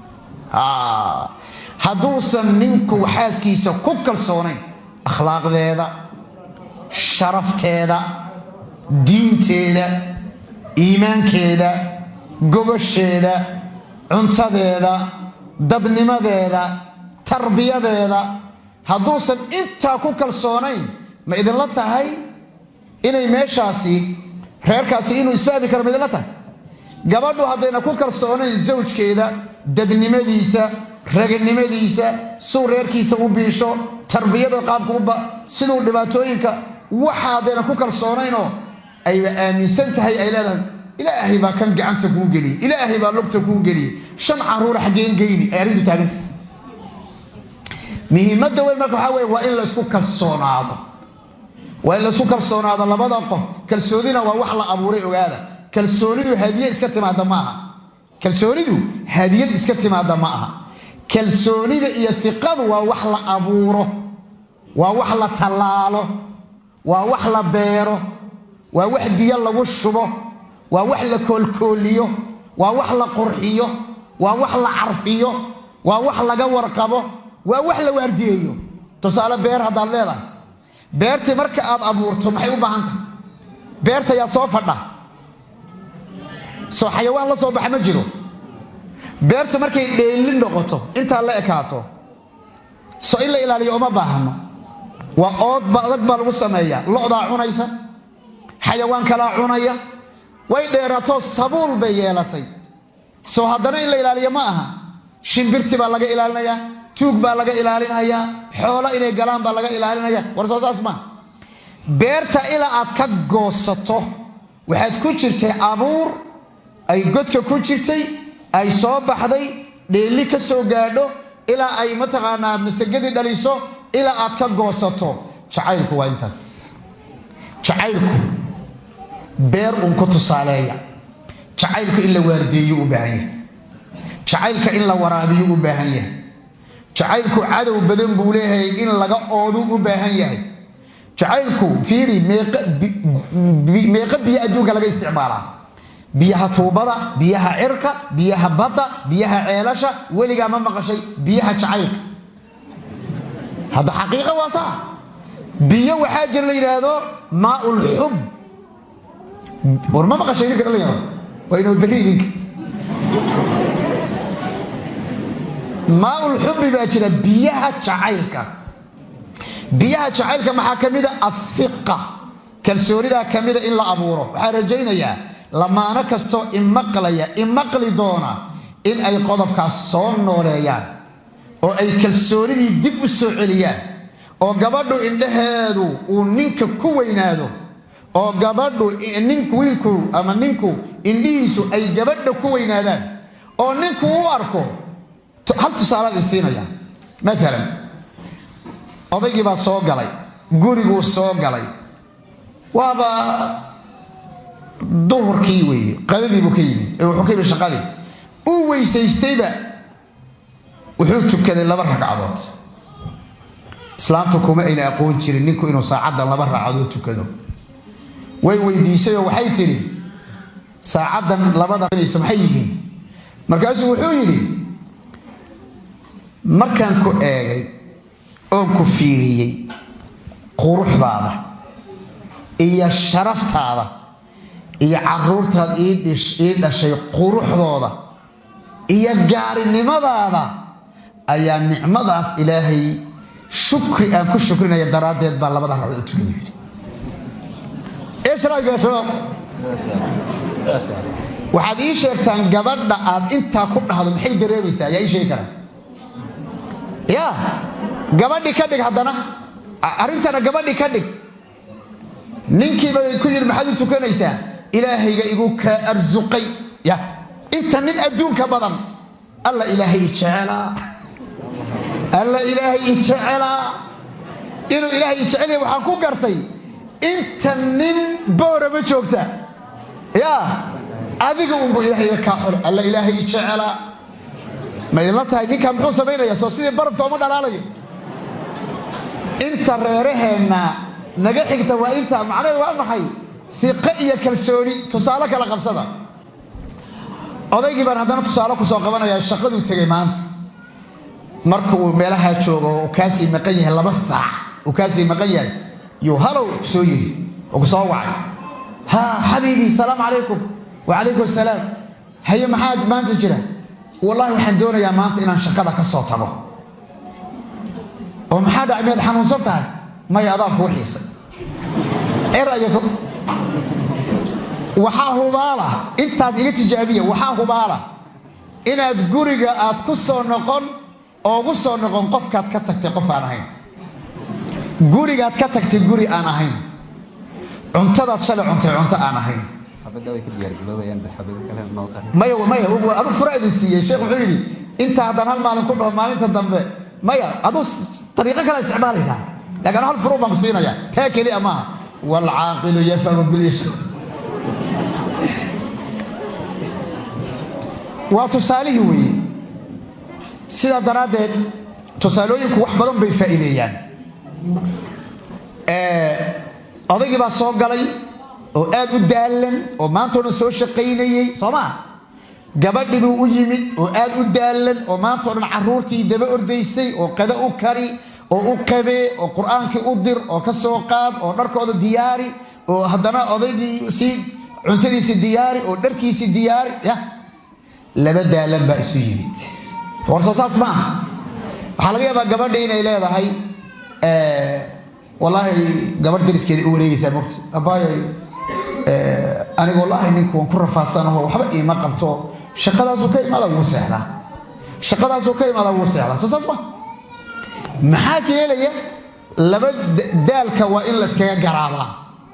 hadduusan ninku xaaskiisa ku kalsoonayn akhlaaqdeeda sharafteeda diinteeda iimaankeeda gobasheeda cuntadeeda dadnimadeeda tarbiyadeeda hadduusan intaa ku kalsoonayn ma idinla tahay inay meeshaasi reerkaasi inuu isfahmi karo ma idinla tahay gabadhu haddayna ku kalsoonayn zawjkeeda dadnimadiisa raganimadiisa suu reerkiisa u biisho tarbiyada qaabka siduu dhibaatooyinka waxa haddayna ku kalsoonaynoo ayba aaminsan tahay ay leedahay ilaahay baa kan gacanta kuu geliyey ilaahay baa lugta kuu geliyey shan caruur xaggeen geyni ay arrintu taaganta muhiimadda weyn marka waxaa weye waa in laysku kalsoonaado waa in laysku kalsoonaado labada qof kalsoonina waa wax la abuuray ogaada kalsoonidu hadiye iska timaada ma aha kalsoonidu hadiyad iska timaada ma aha kalsoonida iyo iqadu waa wax la abuuro waa wax la tallaalo waa wax la beero waa wax biyo lagu shubo waa wax la koolkooliyo waa wax la qurxiyo waa wax la carfiyo waa wax laga warqabo waa wax la waardiyeeyo tusaale beer haddaad leedahay beertii marka aad abuurto maxay u baahan tahay beerta yaa soo fadha soo xayawaan la soo baxa ma jiro beertu markay dheelin noqoto intaa la ekaato so in la ilaaliyo uma baahano waa oodba adag baa lagu sameeyaa lo'daa cunaysa xayawaan kalaa cunaya way dheeraatoo sabuul bay yeelatay soo haddana in la ilaaliyo ma aha shimbirti baa laga ilaalinayaa tuug baa laga ilaalinayaa xoolo inay galaan baa laga ilaalinaya war soo saas maa beerta ilaa aad ka goosato waxaad ku jirtay abuur ay godka ku jirtay ay soo baxday dheelli ka soo gaadho ilaa ay mataqaanaa masagadii dhaliso ilaa aad ka goosato jacaylku waa intaas jacaylku beer uun ku tusaaleeya jacaylku in la waardeeyo u baahan yahay jacaylka in la waraabiyo u baahan yahay jacaylku cadow badan buu leeyahay in laga oodu u baahan yahay jacaylku fiiri meeqa biyo adduunka laga isticmaalaa biyaha tuubada biyaha cirka biyaha badda biyaha ceelasha weligaa ma maqashay biyaha jacaylka hadda xaqiiqa waa saa biyo waxaa jira la yidhaahdo maaul xub war ma maqashay idinka dhalinyaro waa inoo berri idinka maaul xubi baa jira biyaha jacaylka biyaha jacaylka maxaa ka mida afiqa kalsoonidaa ka mida in la abuuro waxaa rajaynayaa lamaano kastoo imaqlaya imaqli doona in ay qodobkaas soo nooleeyaan oo ay kalsoonidii dib u soo celiyaan oo gabadhu indhaheedu uu ninka ku weynaado oo gabadhu ninku wiilku ama ninku indhihiisu ay gabadha ku weynaadaan oo ninku u arko hal tusaalaad isiinaya maalan odaygii baa soo galay guriguu soo galay waaba duhurkii weeye qadadiibuu ka yimid wuxuu ka yimid shaqadii uu weysaystayba wuxuu tukaday laba ragcadood islaamtu kuma ayna aqoon jirin ninku inuu saacadda laba ragcadood tukado way weydiisayoo waxay tidhi saacaddan labada maxay yihiin markaasuu wuxuu yidhi markaan ku eegay oon ku fiiriyey quruxdaada iyo sharaftaada iyo caruurtaad ii dhashay quruxdooda iyo gaarinimadaada ayaa nicmadaas ilaahay shukri aan ku shukrinaya daraaddeed baa labada ragcod u tukada yidhi waxaad ii sheegtaan gabadha aad intaa ku dhahdo maxay dareemaysaa ayaa ii sheegi karaa ya gabadhi ka dhig haddana arrintana gabadhi ka dhig ninkiiba ku yidhi maxaad u tukanaysaa ilaahayga igu kaa arsuqay ya inta nin adduunka badan alla ilaahay i jecelaa alla ilaahay i jecelaa inuu ilaahay i jecelya waxaan ku gartay inta nin boorama joogta ya adiga unbu ilaahayga kaa xul alla ilaahay i jecelaa ma idinla tahay ninkaa muxuu samaynaya soo sidii barafka uma dhalaalayo inta reeraheenna naga xigta waa intaa macnaheed waa maxay fiqe iyo kalsooni tusaale kala qabsada odaygii baan haddana tusaale kusoo qabanaya shaqaduu tegay maanta marka uu meelahaa joogo uu kaasii maqan yahay laba saac uu kaasii maqan yahay yuu halow kusoo yidhi oo kusoo wacay ha xabiibii salaamu calaykum wacalaykum asalaam haye maxaad maanta jira wallaahi waxaan doonayaa maanta inaan shaqada ka soo tago oo maxaa dhacay miyaad xanuunsan tahay maya adaa kuu xiisay eraya waxaa hubaala intaas iga tijaabiya waxaa hubaala inaad guriga aad ku soo noqon oogu soo noqon qofkaad ka tagtay qof aan ahayn gurigaad ka tagtay guri aan ahayn cuntadaad shalay cuntay cunto aan ahayn maya maya adu fura idin siiyey sheekh wuxuu yidhi inta haddaan hal maalin ku dhaho maalinta dambe maya aduu ariiqo kale isticmaalaysaa laakiin hal furu baan ku siinaya taa keliya maaha waalcaaqilu yafamu bilyasha waa tusaalihii weeye sidaa daraaddeed tusaalooyinku wax badan bay faa'iideeyaan odaygii baa soo galay oo aad u daallan oo maantao dhan soo shaqaynayey soo maa gabadhii buu u yimid oo aad u daallan oo maantao dhan carruurtii daba ordaysay oo qado u kari oo u qabee oo qur-aankii u dir oo ka soo qaad oo dharkooda diyaari oo haddana odaygii sii cuntadiisii diyaari oo dharkiisii diyaari ya laba daalan baa isu yimid war soo saas ma aha waxaa laga yaabaa gabadha inay leedahay wallaahi gabadh dariskeeda u wareegaysaa mogta abaayay aniga wallaahi ninku waan ku rafaadsanaho waxba iima qabto shaqadaasuu ka imaada wuu seexdaa shaqadaasuu ka imaada wuu seexdaa soo saas ma maxaa keelaya laba daalka waa in layskaga garaabaa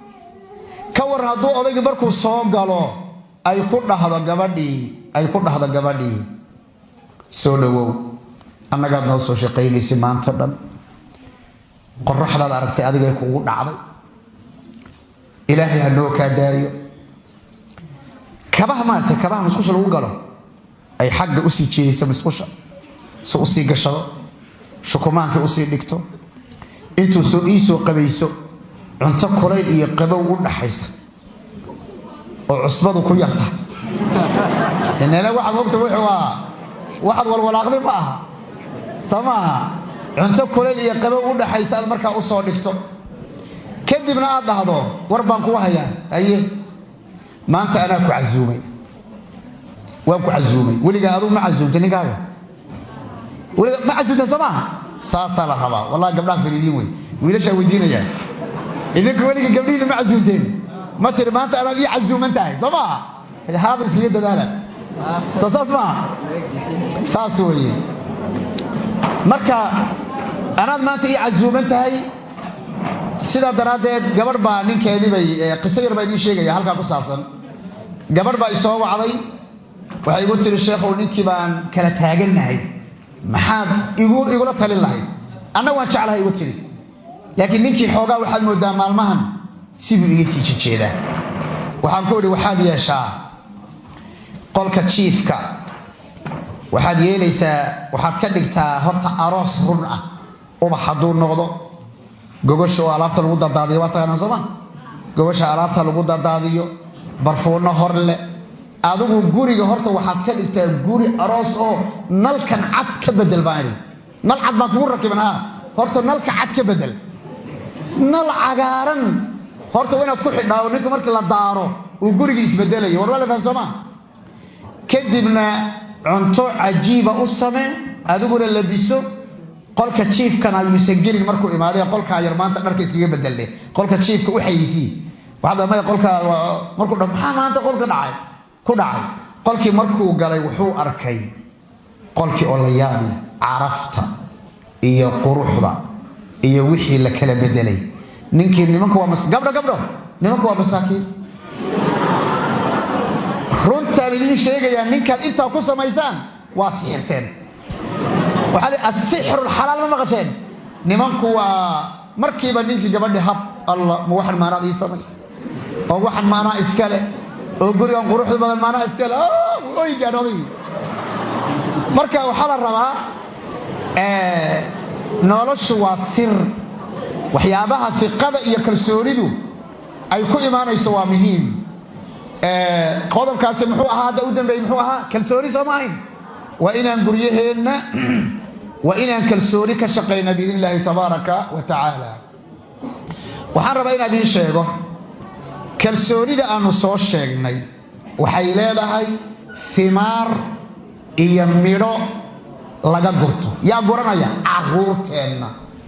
ka waran hadduu odaygii markuu soo galo ay ku dhahdo gabadhii ay ku dhahdo gabadhii soo dhowow annagaad noo soo shaqaynaysay maanta dhan qoraxdaad aragtay adigay kugu dhacday ilaahay ha noo kaa daayo kabaha maaragtay kabaha musqusha lagu galo ay xagga usii jeedaysa musqusha si usii gashado shukumaankii usii dhigto intuu soo ii soo qabayso cunto kulayl iyo qabow u dhaxaysa oo cusbadu ku yarta inana waxaad mogta wuxuu ah waxaad walwalaaqday ma aha soo ma aha cunto kulayl iyo qabow u dhaxaysa aad markaa u soo dhigto kadibna aad dhahdo war baan kugu hayaa aye maanta anaa ku casuumay waan ku casuumay weligaa aduu ma casuumtay ninkaaga weliga ma casuumta soo maaha saasaa la rabaa wallahi gabdhaha fariidiin wey wiilashaa weydiinayaa idinku weliga gabdhihiina ma casuumteen ma tiri maanta anaad ii casuuman tahay soo maaha haada iskaga dadaala soo saas maaha saas weeye marka anaad maanta ii casuuman tahay sidaa daraaddeed gabadh baa ninkeediibay qiso yar baa idiin sheegaya halkaa ku saabsan gabadh baa isoo wacday waxay igu tiri sheekhow ninkii baan kala taagannahay maxaad igula talin lahayd anna waan jeclahay igu tiri laakiin ninkii xoogaa waxaad moodaa maalmahan sibuu iga sii jejeedaa waxaan ku idhi waxaad yeeshaa qolka jiifka waxaad yeelaysaa waxaad ka dhigtaa horta aroos run ah ubax hadduu noqdo gogosha oo alaabta lagu dadaadiyo waa taqaanaa sooma gogosha alaabta lagu dadaadiyo barfuunno hor leh adigu guriga horta waxaad ka dhigtaa guri aroos oo nalkan cad ka bedel baan idhi nal cad baan kugu rakiban ha horta nalka cad ka bedel nal cagaaran horta waa inaad ku xidhaa oo ninka markii la daaro uu guriga isbedelayo war waa la faham soomaa kadibna cunto cajiiba u samee adiguna labiso qolka jiifkana yuusan gelin markuu imaaday qolkaa yar maanta dharka iskaga bedeldhe qolka jiifka u xayisii waxaad maya qolkaa markuu dha maxaa maanta qolka dhacay ku dhacay qolkii markuu galay wuxuu arkay qolkii oo la yaab leh carafta iyo quruxda iyo wixii la kala bedelay ninkii nimanku waa gabdho gabdho nimanku waa masaakiin runtaan idiin sheegayaa ninkaad intaa ku samaysaan waa sixirteen waxaa asixru lxalaal ma maqasheen nimanku waa markiiba ninkii gabadhi hab allah ma waxan maanaad ii samaysa oo waxan maanaa iskale oo gurigan quruxda badan maanaa iskale oy gaadhoday marka waxaa la rabaa noloshu waa sir waxyaabaha fiqada iyo kalsoonidu ay ku imaanayso waa muhiim qodobkaasi muxuu ahaa hadda u dambeeyey muxuu ahaa kalsooni soo ma ahayn waa inaan guryaheenna waa inaan kalsooni ka shaqayna biidn illaahi tabaaraka wa tacaala waxaan rabaa inaan idiin sheego kalsoonida aanu soo sheegnay waxay leedahay fimaar iyo midho laga gurto yaa guranaya caruurteenna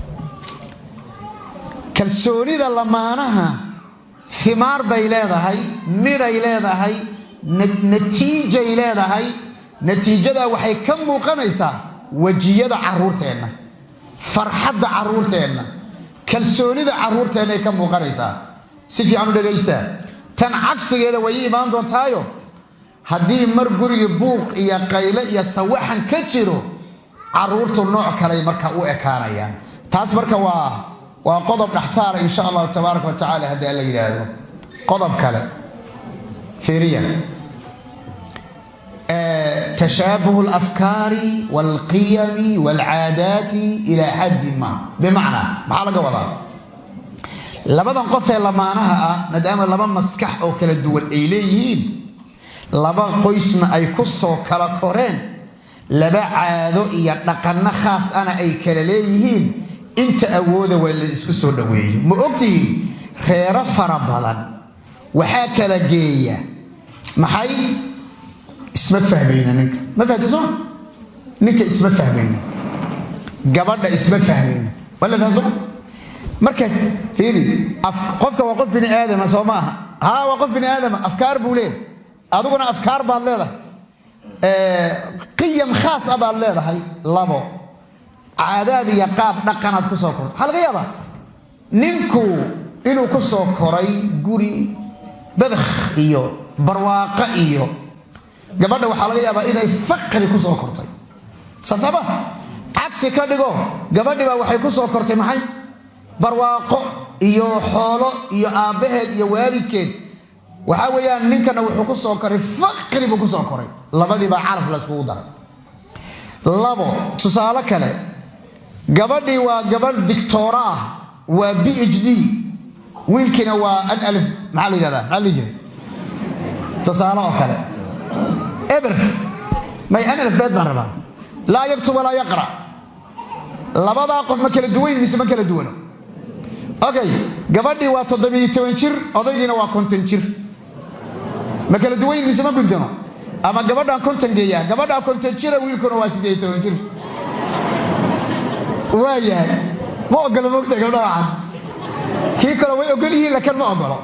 kalsoonida lamaanaha fimaar bay leedahay midhay leedahay natiijay leedahay natiijadaa waxay ka muuqanaysaa wejiyada caruurteenna farxadda caruurteenna kalsoonida caruurteennaay ka muuqanaysaa si fiican u dhagaystaa tan cagsigeeda way ii imaan doontaayo haddii mar gurigii buuq iyo qayle iyo sawaxan ka jiro caruurtu nooc kaley marka u ekaanayaan taas marka waa waa qodob dhaxtaara insha allahu tabaaraka wa tacala haddii alla yidhaahdo qodob kale fiiriya تشابه الأفكار والقيم والعادات إلى حد ما بمعنى maxaa laga wadaa labadan qof ee lamaanaha ah maadaama laba maskax oo kala duwan ay leeyihiin laba qoysna ay ku soo kala koreen laba caado iyo dhaqanno khaas ana ay kala leeyihiin inta awooda waa la isku soo dhoweeyey ma ogtihiin reero fara badan waxaa kala geeya maxay isma fahmayna ninka ma fahamta soo ninka isma fahmayna gabadha isma fahmayna waa la fahamsoo marka fiiri qofka waa qof bini aadama soo ma aha haa waa qof bini aadama afkaar buu leeyahay adiguna afkaar baad leedahay qiyam khaas a baad leedahay labo caadaad iyo qaab dhaqanaad ku soo korto waxaa laga yaabaa ninku inuu ku soo koray guri badakh iyo barwaaqo iyo gabadha waxaa laga yaabaa inay faqri ku soo kortay saasaba cagsi ka dhigo gabadhibaa waxay ku soo kortay maxay barwaaqo iyo xoolo iyo aabbaheed iyo waalidkeed waxaa weeyaan ninkana wuxuu ku soo koray faqri buu ku soo koray labadiibaa caraf la iskugu daray labo tusaale kale gabadhii waa gabadh dictoora ah waa b h d wiilkiina waa an alif maxaa la yidhahdaa maxaa la jiray tusaale oo kale eber may an alif beed baan rabaa laa yaktub walaa yaqra labadaa qof ma kala duwayn mise ma kala duwano okay gabadhii waa toddobiyo toban jir odaygiina waa konton jir ma kala duwayn mise ma gudano ama gabadhaan konton geeyaa gabadhaa konton jira wiilkuna waa siddeed toban jir waa yahay ma ogolo mogta gabdha waxaas kii kale way ogol yihiin laakiin ma ogolo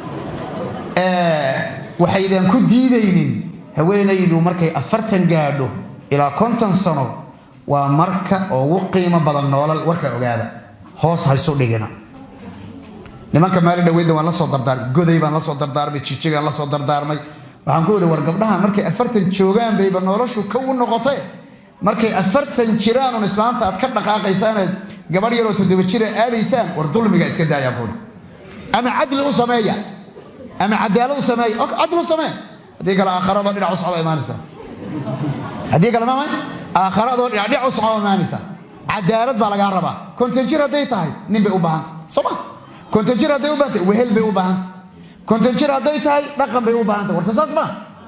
waxaydan ku diidaynin haweenaydu markay afartan gaadho ilaa konton sano waa marka ugu qiimo badan noolal warka ogaada hoos haysu dhigina nimanka maali dhaweyda waan la soo dardaarmay goday baan la soo dardaarmay jijigaan la soo dardaarmay waxaan ku idhi war gabdhahan markay afartan joogaan bayba noloshu ka u noqotee markay afartan jiraanun islaamta aad ka dhaqaaqaysaanaad gabadh yaroo toddoba jira aadaysaan war dulmiga iska daayaan buuri ama cadli u sameeya ama cadaalad u sameeya cadli u samee haddii kale aakharadoo dhinac u socda imaanaysa haddii kale maamay aakharadoo dhinac dhinac u socda imaanaysa cadaalad baa lagaa rabaa konton jir hadday tahay nin bay u baahantay soo ma konton jir hadday u baahantay wehel bay u baahantay konton jir hadday tahay dhaqan bay u baahantay warta saas ma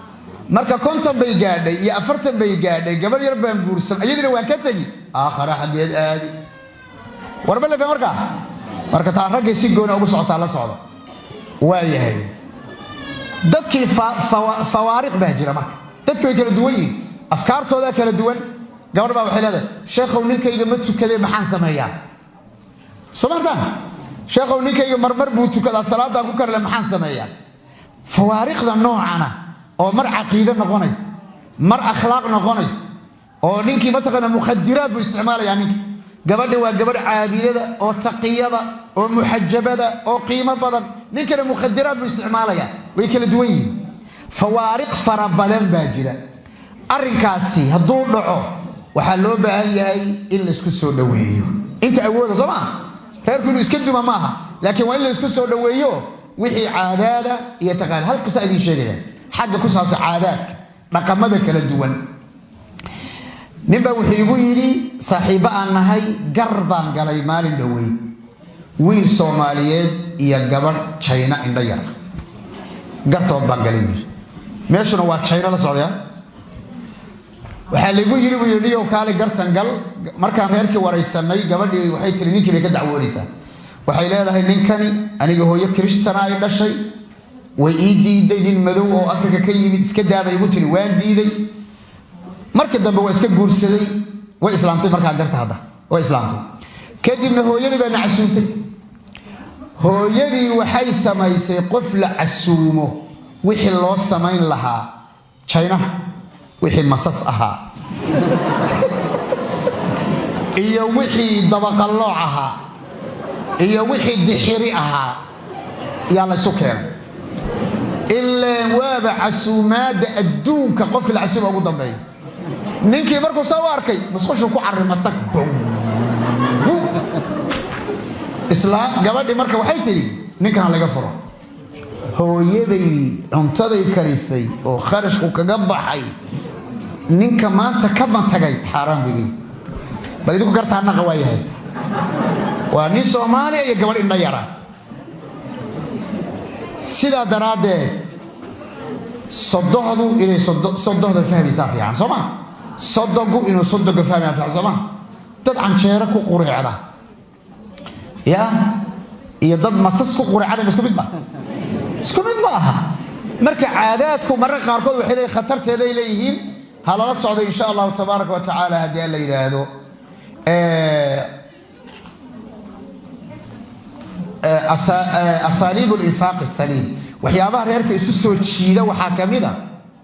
marka konton bay gaadhay iyo afartan bay gaadhay gabadh yar baan guursan iyadiina waan ka tegi aakhara xaggeed aadi warba lefe markaa marka taa raggay si gooni ugu socotaa la socda waa yahay dadkii fawaariq baa jira marka dadki way kala duwan yihin afkaartoodaa kala duwan gabadh baa waxay leedahay sheekhow ninkayga ma tukadee maxaan sameeyaa soo martaan sheekhow ninkayga marmar buu tukadaa salaadaan ku karle maxaan sameeyaa fawaariqda noocana oo mar caqiide noqonaysa mar akhlaaq noqonaysa oo ninkii mataqaana mukhadiraad buu isticmaalayaa ninka gabadha waa gabadh caabidada oo taqiyada oo muxajabada oo qiimo badan ninkana mukhadiraad buu isticmaalayaa way kala duwan yihiin fawaariq fara badan baa jira arrinkaasi hadduu dhaco waxaa loo baahan yahay in laysku soo dhoweeyo inta awooda soo maaha reerku inuu iska duma maaha laakiin waa in laysku soo dhoweeyo wixii caadaada iyo taqaan hal qisa idiin sheegaya xagga ku saabsan caadaadka dhaqamada kala duwan ninbaa wuxuu igu yidhi saaxiibbo aan nahay gar baan galay maalin dhoweyd wiil soomaaliyeed iyo gabadh jayna indho yar gartood baan galay buui meeshuna waa jayno la socdaya waxaa laygu yidhi buu yidhi dhiyow kaali gartan gal markaan reerkii waraysanay gabadhii waxay tiri ninkii bay ka dacwoonaysaa waxay leedahay ninkani aniga hooyo kiristana ay dhashay way ii diiday nin madow oo afrika ka yimid iska daabay igu tiri waan diiday markii dambe waa iska guursaday way islaamtay markaa garta hadda way islaamtay kadibna hooyadii baa na casuumtay hooyadii waxay samaysay qof la casuumo wixii loo samayn lahaa jaynaha wixii masas ahaa iyo wixii dabaqallooc ahaa iyo wixii dixiri ahaa yaa laysu keenay ilaan waaba casuumaadda adduunka qofkii la casuuma ugu dambeeya ninkii markuu saa u arkay musqushuu ku carimatag islaa gabadhii marka waxay tidhi ninkan ha laga furo hooyaday cuntaday karisay oo kharashku kaga baxay ninka maanta ka bantagay xaaraan buu leeyahy bal idinku gartaa naqa waa yahay waa nin soomaaliya iyo gabadh indha yara sidaa daraaddeed sodohdu inay sodohda fahmaysaa fiican soo ma sodogu inuu sodoga fahmaya fiican soo ma dad canjeero ku qureecda ya iyo dad masas ku qureecda isku mid ba isku mid ma aha marka caadaadku mararka qaarkood waxay leeyihin khatarteeday leeyihiin ha lala socdo insha allahu tabaaraka wa tacaala haddii aan la yidhaahdo asaaliib linfaaq saliim waxyaabaha reerka isku soo jiida waxaa ka mid a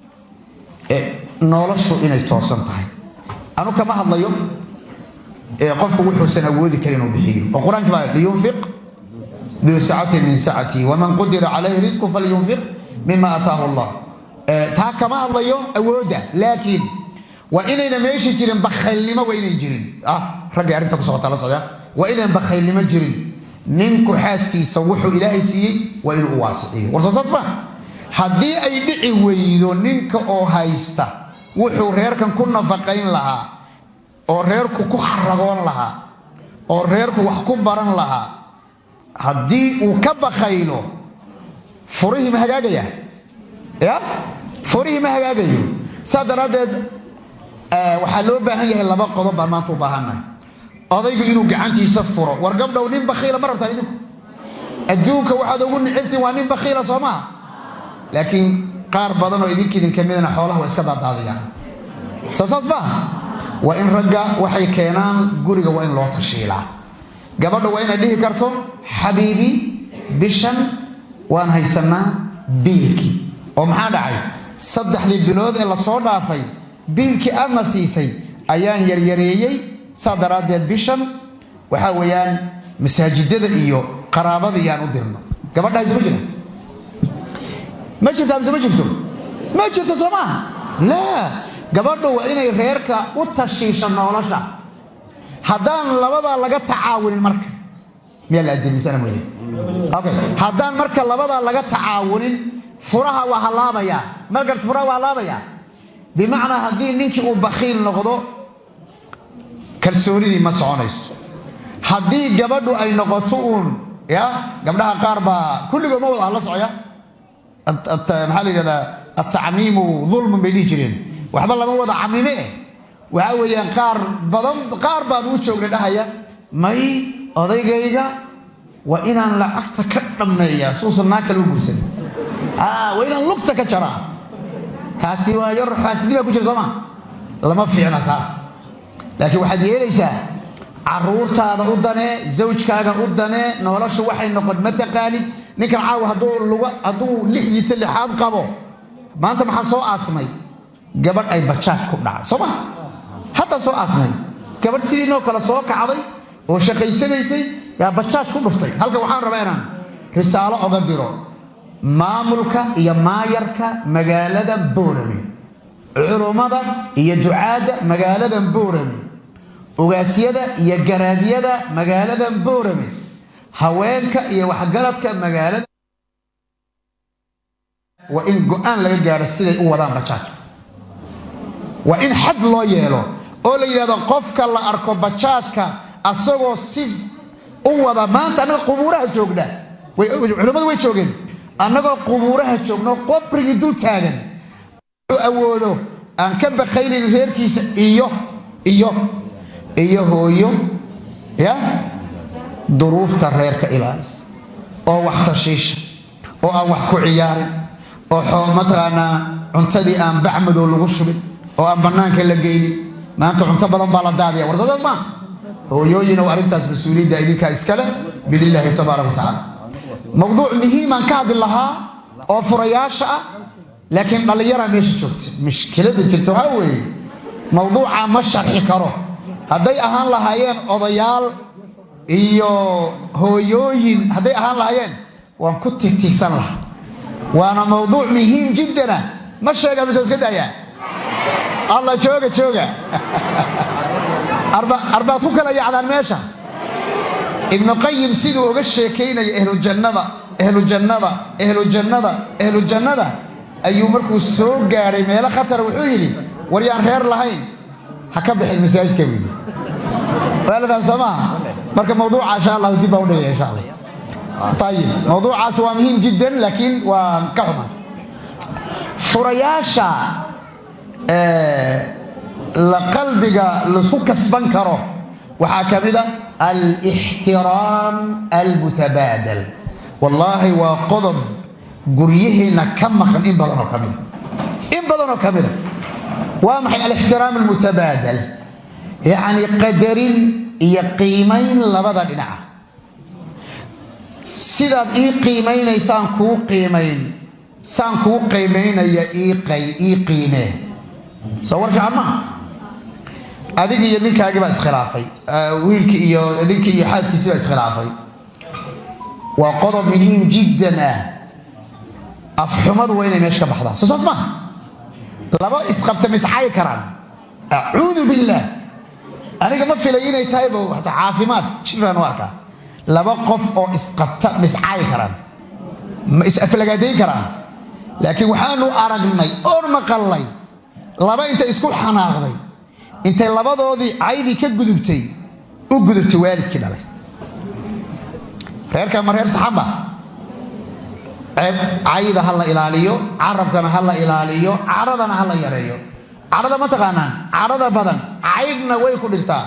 noloshu inay toosan tahay anu kama hadlayo qofku wuxuusan awoodi karin inuu bixiyo oo qur-aanki baa liyunfiq duu sacatin min sacati waman qudira calayhi risqu falyunfiq mima ataahu allah taa kama hadlayo awoodda laakiin waa inayna meeshi jirin bakhaylnimo waa inay jirin raggay arrinta ku socota la socdaan waa inaan bakhaylnimo jirin ninku xaaskiisa wuxuu ilaahay siiyey waa inuu u waasiciyo war soo saas ma haddii ay dhici weydo ninka oo haysta wuxuu reerkan ku nafaqayn lahaa oo reerku ku xaragoon lahaa oo reerku wax ku baran lahaa haddii uu ka bakaylo furihii ma hagaagaya ya furihii ma hagaagayo saa daraaddeed waxaa loo baahan yahay laba qodob baan maanta u baahannahay odaygu inuu gacantiisa furo war gabdhow nin bakhiila ma rabtaan idinku adduunka waxaad ugu nicibtiin waa nin bakhiila soo maha laakiin qaar badan oo idinka idinka midana xoolaha waa iska daadaadiyaan soo saas maaha waa in ragga waxay keenaan guriga waa in loo tashiilaa gabadha waa inay dhihi karto xabiibi bishan waan haysanaa biilkii oo maxaa dhacay saddexdii bilood ee lasoo dhaafay biilkii aadna siisay ayaan yaryareeyey saa daraaddeed bishan waxaa weeyaan masaajidada iyo qaraabada iyaan u dirno gabadha hayse ma jira ma jirta mise ma jirto ma jirto soo maaha laa gabadhu waa inay reerka u tashiisha nolosha haddaan labadaa laga tacaawunin marka miyaa la adilmisana mooye okay haddaan marka labadaa laga tacaawunin furaha waa hallaabayaa markart furaha waa hallaabayaa bimacnaa haddii ninkii uu bakhiil noqdo kalsoonidii ma soconayso haddii gabadhu ay noqoto uun ya gabdhaha qaar baa kulligood ma wada la socya maxaa la yidhahdaa atacmiimu dulmun bay dhihi jireen waxba lama wada camime eh waxa weeyaan qaar badan qaar baan u joognay dhahaya may odaygayga waa inaan lacagta ka dhammeeyaa suusan naa kale u gursan waa inaan lugta ka jaraa taasi waa yar xaasidnima ku jira sooma lama fiicna saas laakiin waxaad yeelaysaa caruurtaada u danee zawjkaaga u danee noloshu waxay noqon ma taqaanid ninkan caawa hadduu lixdiisa lixaad qabo maanta maxaa soo aasmay gabadh ay bajaaj ku dhacay soo ma haddaa soo aasmay gabadh sidiinoo kale soo kacday oo shaqaysanaysay yaa bajaaj ku dhuftay halkan waxaan rabaa inaan risaalo oga diro maamulka iyo maayarka magaalada boorame culummada iyo ducaadda magaalada boorame ogaasyada iyo garaadyada magaalada boorame haweenka iyo waxgaradka magaalada waa in go-aan laga gaadho siday u wadaan bajaajka waa in xad loo yeelo oo la yidhahdo qofka la arko bajaajka asagoo si u wada maanta annaga qubuuraha joogna culimmadu way joogeen annagoo qubuuraha joogno qobrigii dul taagan u awoodo aan ka bakaynayn reerkiisa iyo iyo iyo hooyo ya duruufta reerka ilaalisa oo wax tashiisha oo aan wax ku ciyaarin oo mataqaanaa cuntadii aan bacmadow lagu shubin oo aan bannaanka la geynin maanta cunto badan baa la daadiya war soosaas maa hooyooyinow arrintaas mas-uuliyadda idinkaa iskale biidn illaahi tabaaraka wa tacaala mowduuc muhiimaan ka hadli lahaa oo furayaasha ah laakiin dhallinyaraa meesha joogta mushkilada jirta waxaa weeye mowduucaa ma sharxi karo hadday ahaan lahaayeen odayaal iyo hooyooyin hadday ahaan lahaayeen waan ku tigtigsan lahaa waana mowduuc muhiim jiddana ma sheega mise iska daayaa alla jooga jooga arbaad ku kala yacdaan meesha ibnu qayim siduu uga sheekaynaya ahlujannada ahlujannada ahlujannada ahlujannada ayuu markuu soo gaadhay meelo khatara wuxuu yidhi war yaan reer lahayn ha ka bixin masaajidka buu yidhi waa la fahamsaa maaha marka mawduuca insha allahu dib baa u dhigaya insha allah ayib mawduucaas waa muhiim jiddan laakiin waa ka xuma furayaasha la qalbiga laisku kasban karo waxaa ka mid a alixtiraam almutabaadal wallaahi waa qodob guryaheenna ka maqan in badan oo ka mida in badan oo ka mida waa maxay alixtiraam almutabaadal yacni qadarin iyo qiimayn labada dhinaca sidaad ii qiimaynaysaan kuu qiimayn saan kuu qiimaynaya ii qiimee soo war fiican maaha adig iyo ninkaagii baa iskhilaafay wiilkii iyo ninkii iyo xaaskiisii baa iskhilaafay waa qodob muhiim jiddan ah afxumadu waa inay meesha ka baxdaa soo saas maaha laba isqabta miscaayi karaan acuudu billaah aniga ma filay inay tahayba wata caafimaad jiraan u arkaa laba qof oo isqabta miscaayi karaan ma is-aflagaadayn karaan laakiin waxaanu aragnay oon maqalnay laba intay isku xanaaqday intay labadoodii caydii ka gudubtay u gudubtay waalidkii dhalay reerkan ma reer saxanba cayda ha la ilaaliyo carabkana ha la ilaaliyo caradana ha la yareeyo carada ma taqaanaan carada badan caydhna way ku dhigtaa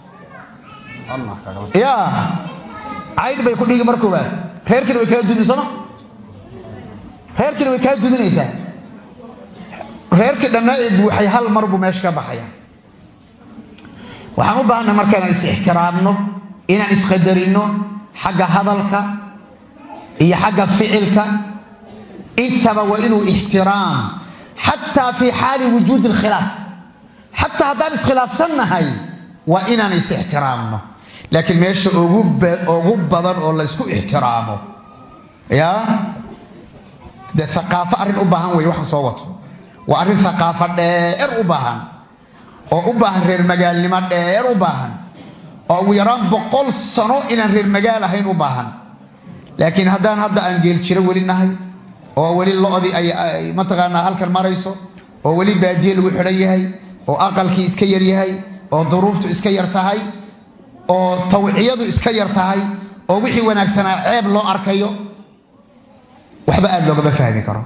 ya caydh bay ku dhigi mar koobaad reerkiina way kala dumin sooma reerkiina way kala duminaysaa reerkii dhannaa ee buuxay hal mar buu meesha ka baxaya waxaan u baahanna marka inaan is-ixtiraamno inaan isqadarinno xagga hadalka iyo xagga ficilka intaba waa inuu ixtiraam xataa fii xaali wujuudi alkhilaaf xataa haddaan iskhilaafsannahay waa inaan is-ixtiraamno laakiin meesha ugu badan oo laysku ixtiraamo yaa dee aqaafo arrin u baahan wey waxaan soo wato waa arrin aqaafo dheer u baahan oo u baahan reer magaalnimo dheer u baahan oo ugu yaraan boqol sano inaan reer magaal ahayn u baahan laakiin haddaan hadda aan geeljiro weli nahay oo weli lo-dii ay mataqaanaa halkan marayso oo weli baadiye lagu xidhan yahay oo aqalkii iska yar yahay oo duruuftu iska yar tahay oo tawciyadu iska yar tahay oo wixii wanaagsanaa ceeb loo arkayo waxba aad loogama fahmi karo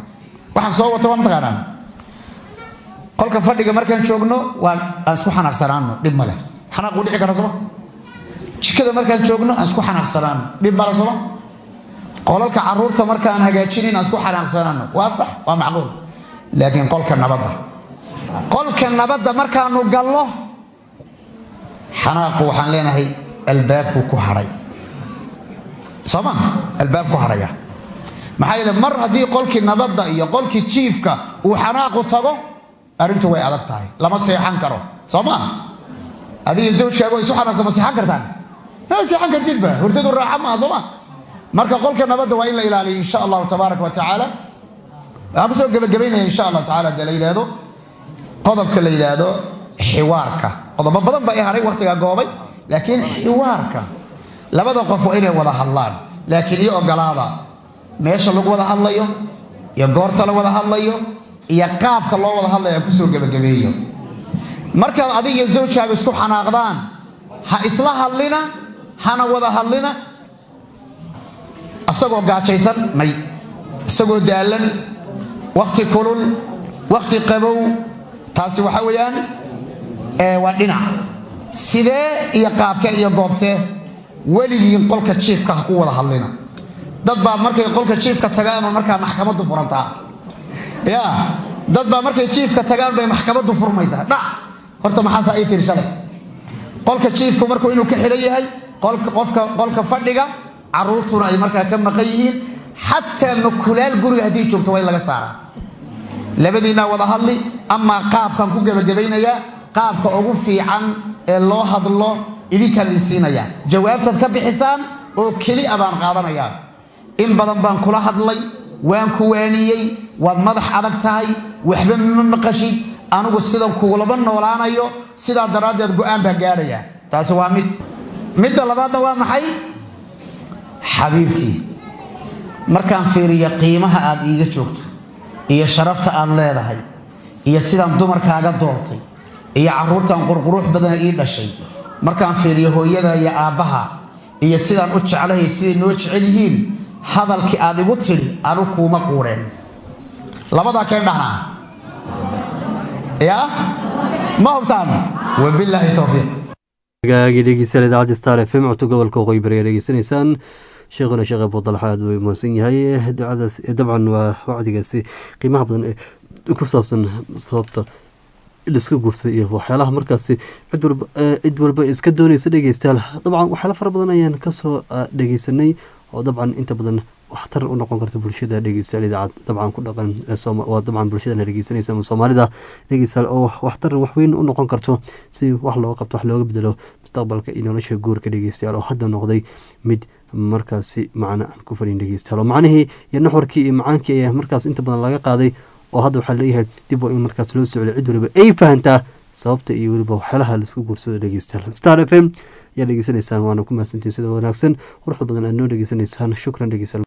waxaan soo wato waa mataqaanaan qolka fadhiga markaan joogno waan aan isku xanaaqsanaano dhib male xanaaquu dhici kara sooma jikada markaan joogno aan isku xanaaqsanaano dhib male sooma qolalka caruurta markaan hagaajinin aan isku xanaaqsanaano waa sax waa macquul laakiin qolka nabadda qolka nabadda markaanu gallo xanaaqu waxaan leenahay albaabku ku hadhay sooma albaab ku hadhaya maxaa yeele mar haddii qolkii nabadda iyo qolkii jiifka uu xanaaqu tago arrintu way adag tahay lama seexan karo soo maa adiga zawjkaagu way isu xanaaqsan ma seexan kartaan ma seexan kartidba hurdadu raaxa maaha soo ma marka qolka nabadda waa in la ilaaliyo insha allahu tabaaraka wa tacaala waxaan kusoo gebagabaynaya insha allah tacaala dee la yidhaahdo qodobka la yidhaahdo xiwaarka qodobo badan ba i hadhay waqtigaa goobay laakiin xiwaarka labada qof waa inay wada hadlaan laakiin iyo ogolaada meesha lagu wada hadlayo iyo goorta la wada hadlayo iyo qaabka loo wada hadlaya aan kusoo gebagabeeyo markaad adig iyo zawjaaga isku xanaaqdaan ha isla hadlina hana wada hadlina isagoo gaajaysan may isagoo daalan wakti kulul wakti qabow taasi waxa weeyaan waa dhinac sidee iyo qaabkee iyo goobtee weligiin qolka jiifka ha ku wada hadlina dad baa markay qolka jiifka tagaanoo markaa maxkamaddu furantaa ya dad baa markay jiifka tagaan bay maxkamaddu furmaysaa dhac horta maxaasaa ii tiri shalay qolka jiifku markuu inuu ka xidhan yahay qofka qolka fadhiga caruurtuna ay markaa ka maqan yihiin xataa makulaal guriga haddii joogto waa in laga saaraa labadiinaa wada hadli amaa qaabkaan ku gebagabaynayaa qaabka ugu fiican ee loo hadlo idinkaan idin siinayaa jawaabtaad ka bixisaan oo keli a baan qaadanayaa in badan baan kula hadlay waan ku waaniyey waad madax adag tahay waxba ma maqashid anigu sidan kugulaba noolaanayo sidaa daraaddeed go-aan baan gaadhayaa taasi waa mid midda labaadna waa maxay xabiibtii markaan fiiriyo qiimaha aad iiga joogto iyo sharafta aad leedahay iyo sidaan dumarkaaga doortay iyo caruurtan qurqurux badana ii dhashay markaan fiiriyo hooyada iyo aabbaha iyo sidaan u jeclahay siday noo jecel yihiin hadalkii aad igu tidhi anu kuuma quureen labadaa keen dhahnaa yaa ma hubtaan wabilaahi towfiiq hagaagii dhegeystayaal idaacadda star f m codto gobolka waqooyi bari ayaa dhegeysanaysaan sheekhuna sheekh abudalxa aad way mahadsan yahay ducadaas dabcan waa wacdigaasi qiimaha badan ee ku saabsan sababta liska guursaday iyo waxyaalaha markaasi cid walba cid walba iska doonaysa dhegeystayaal dabcan waxyaala fara badan ayaan kasoo dhegeysanay oo dabcan inta badan waxtar u noqon karta bulshada dhegeystayaal idaacad dabcan ku dhaqan waa dabcan bulshadana dhegeysanaysa ama soomaalida dhegeystayaal oo waxtar waxweyn u noqon karto si wax looga qabto wax looga bedelo mustaqbalka iyo nolosha guurka dhegeystayaal oo hadda noqday mid markaasi macno aan ku farin dhegeystayaal oo macnihii iyo naxwarkii iyo macaankii ayaa markaas inta badan laga qaaday oo hadda waxaa leeyahay dib waa in markaas loo socday cid waliba ay fahantaa sababta iyo weliba waxyaalaha laisku guursado dhegeystayaal star f m ayaa dhegeysanaysaan waana ku mahadsantiin sida wanaagsan quruxda badan aad noo dhegeysanaysaan shukran dhegeystayaal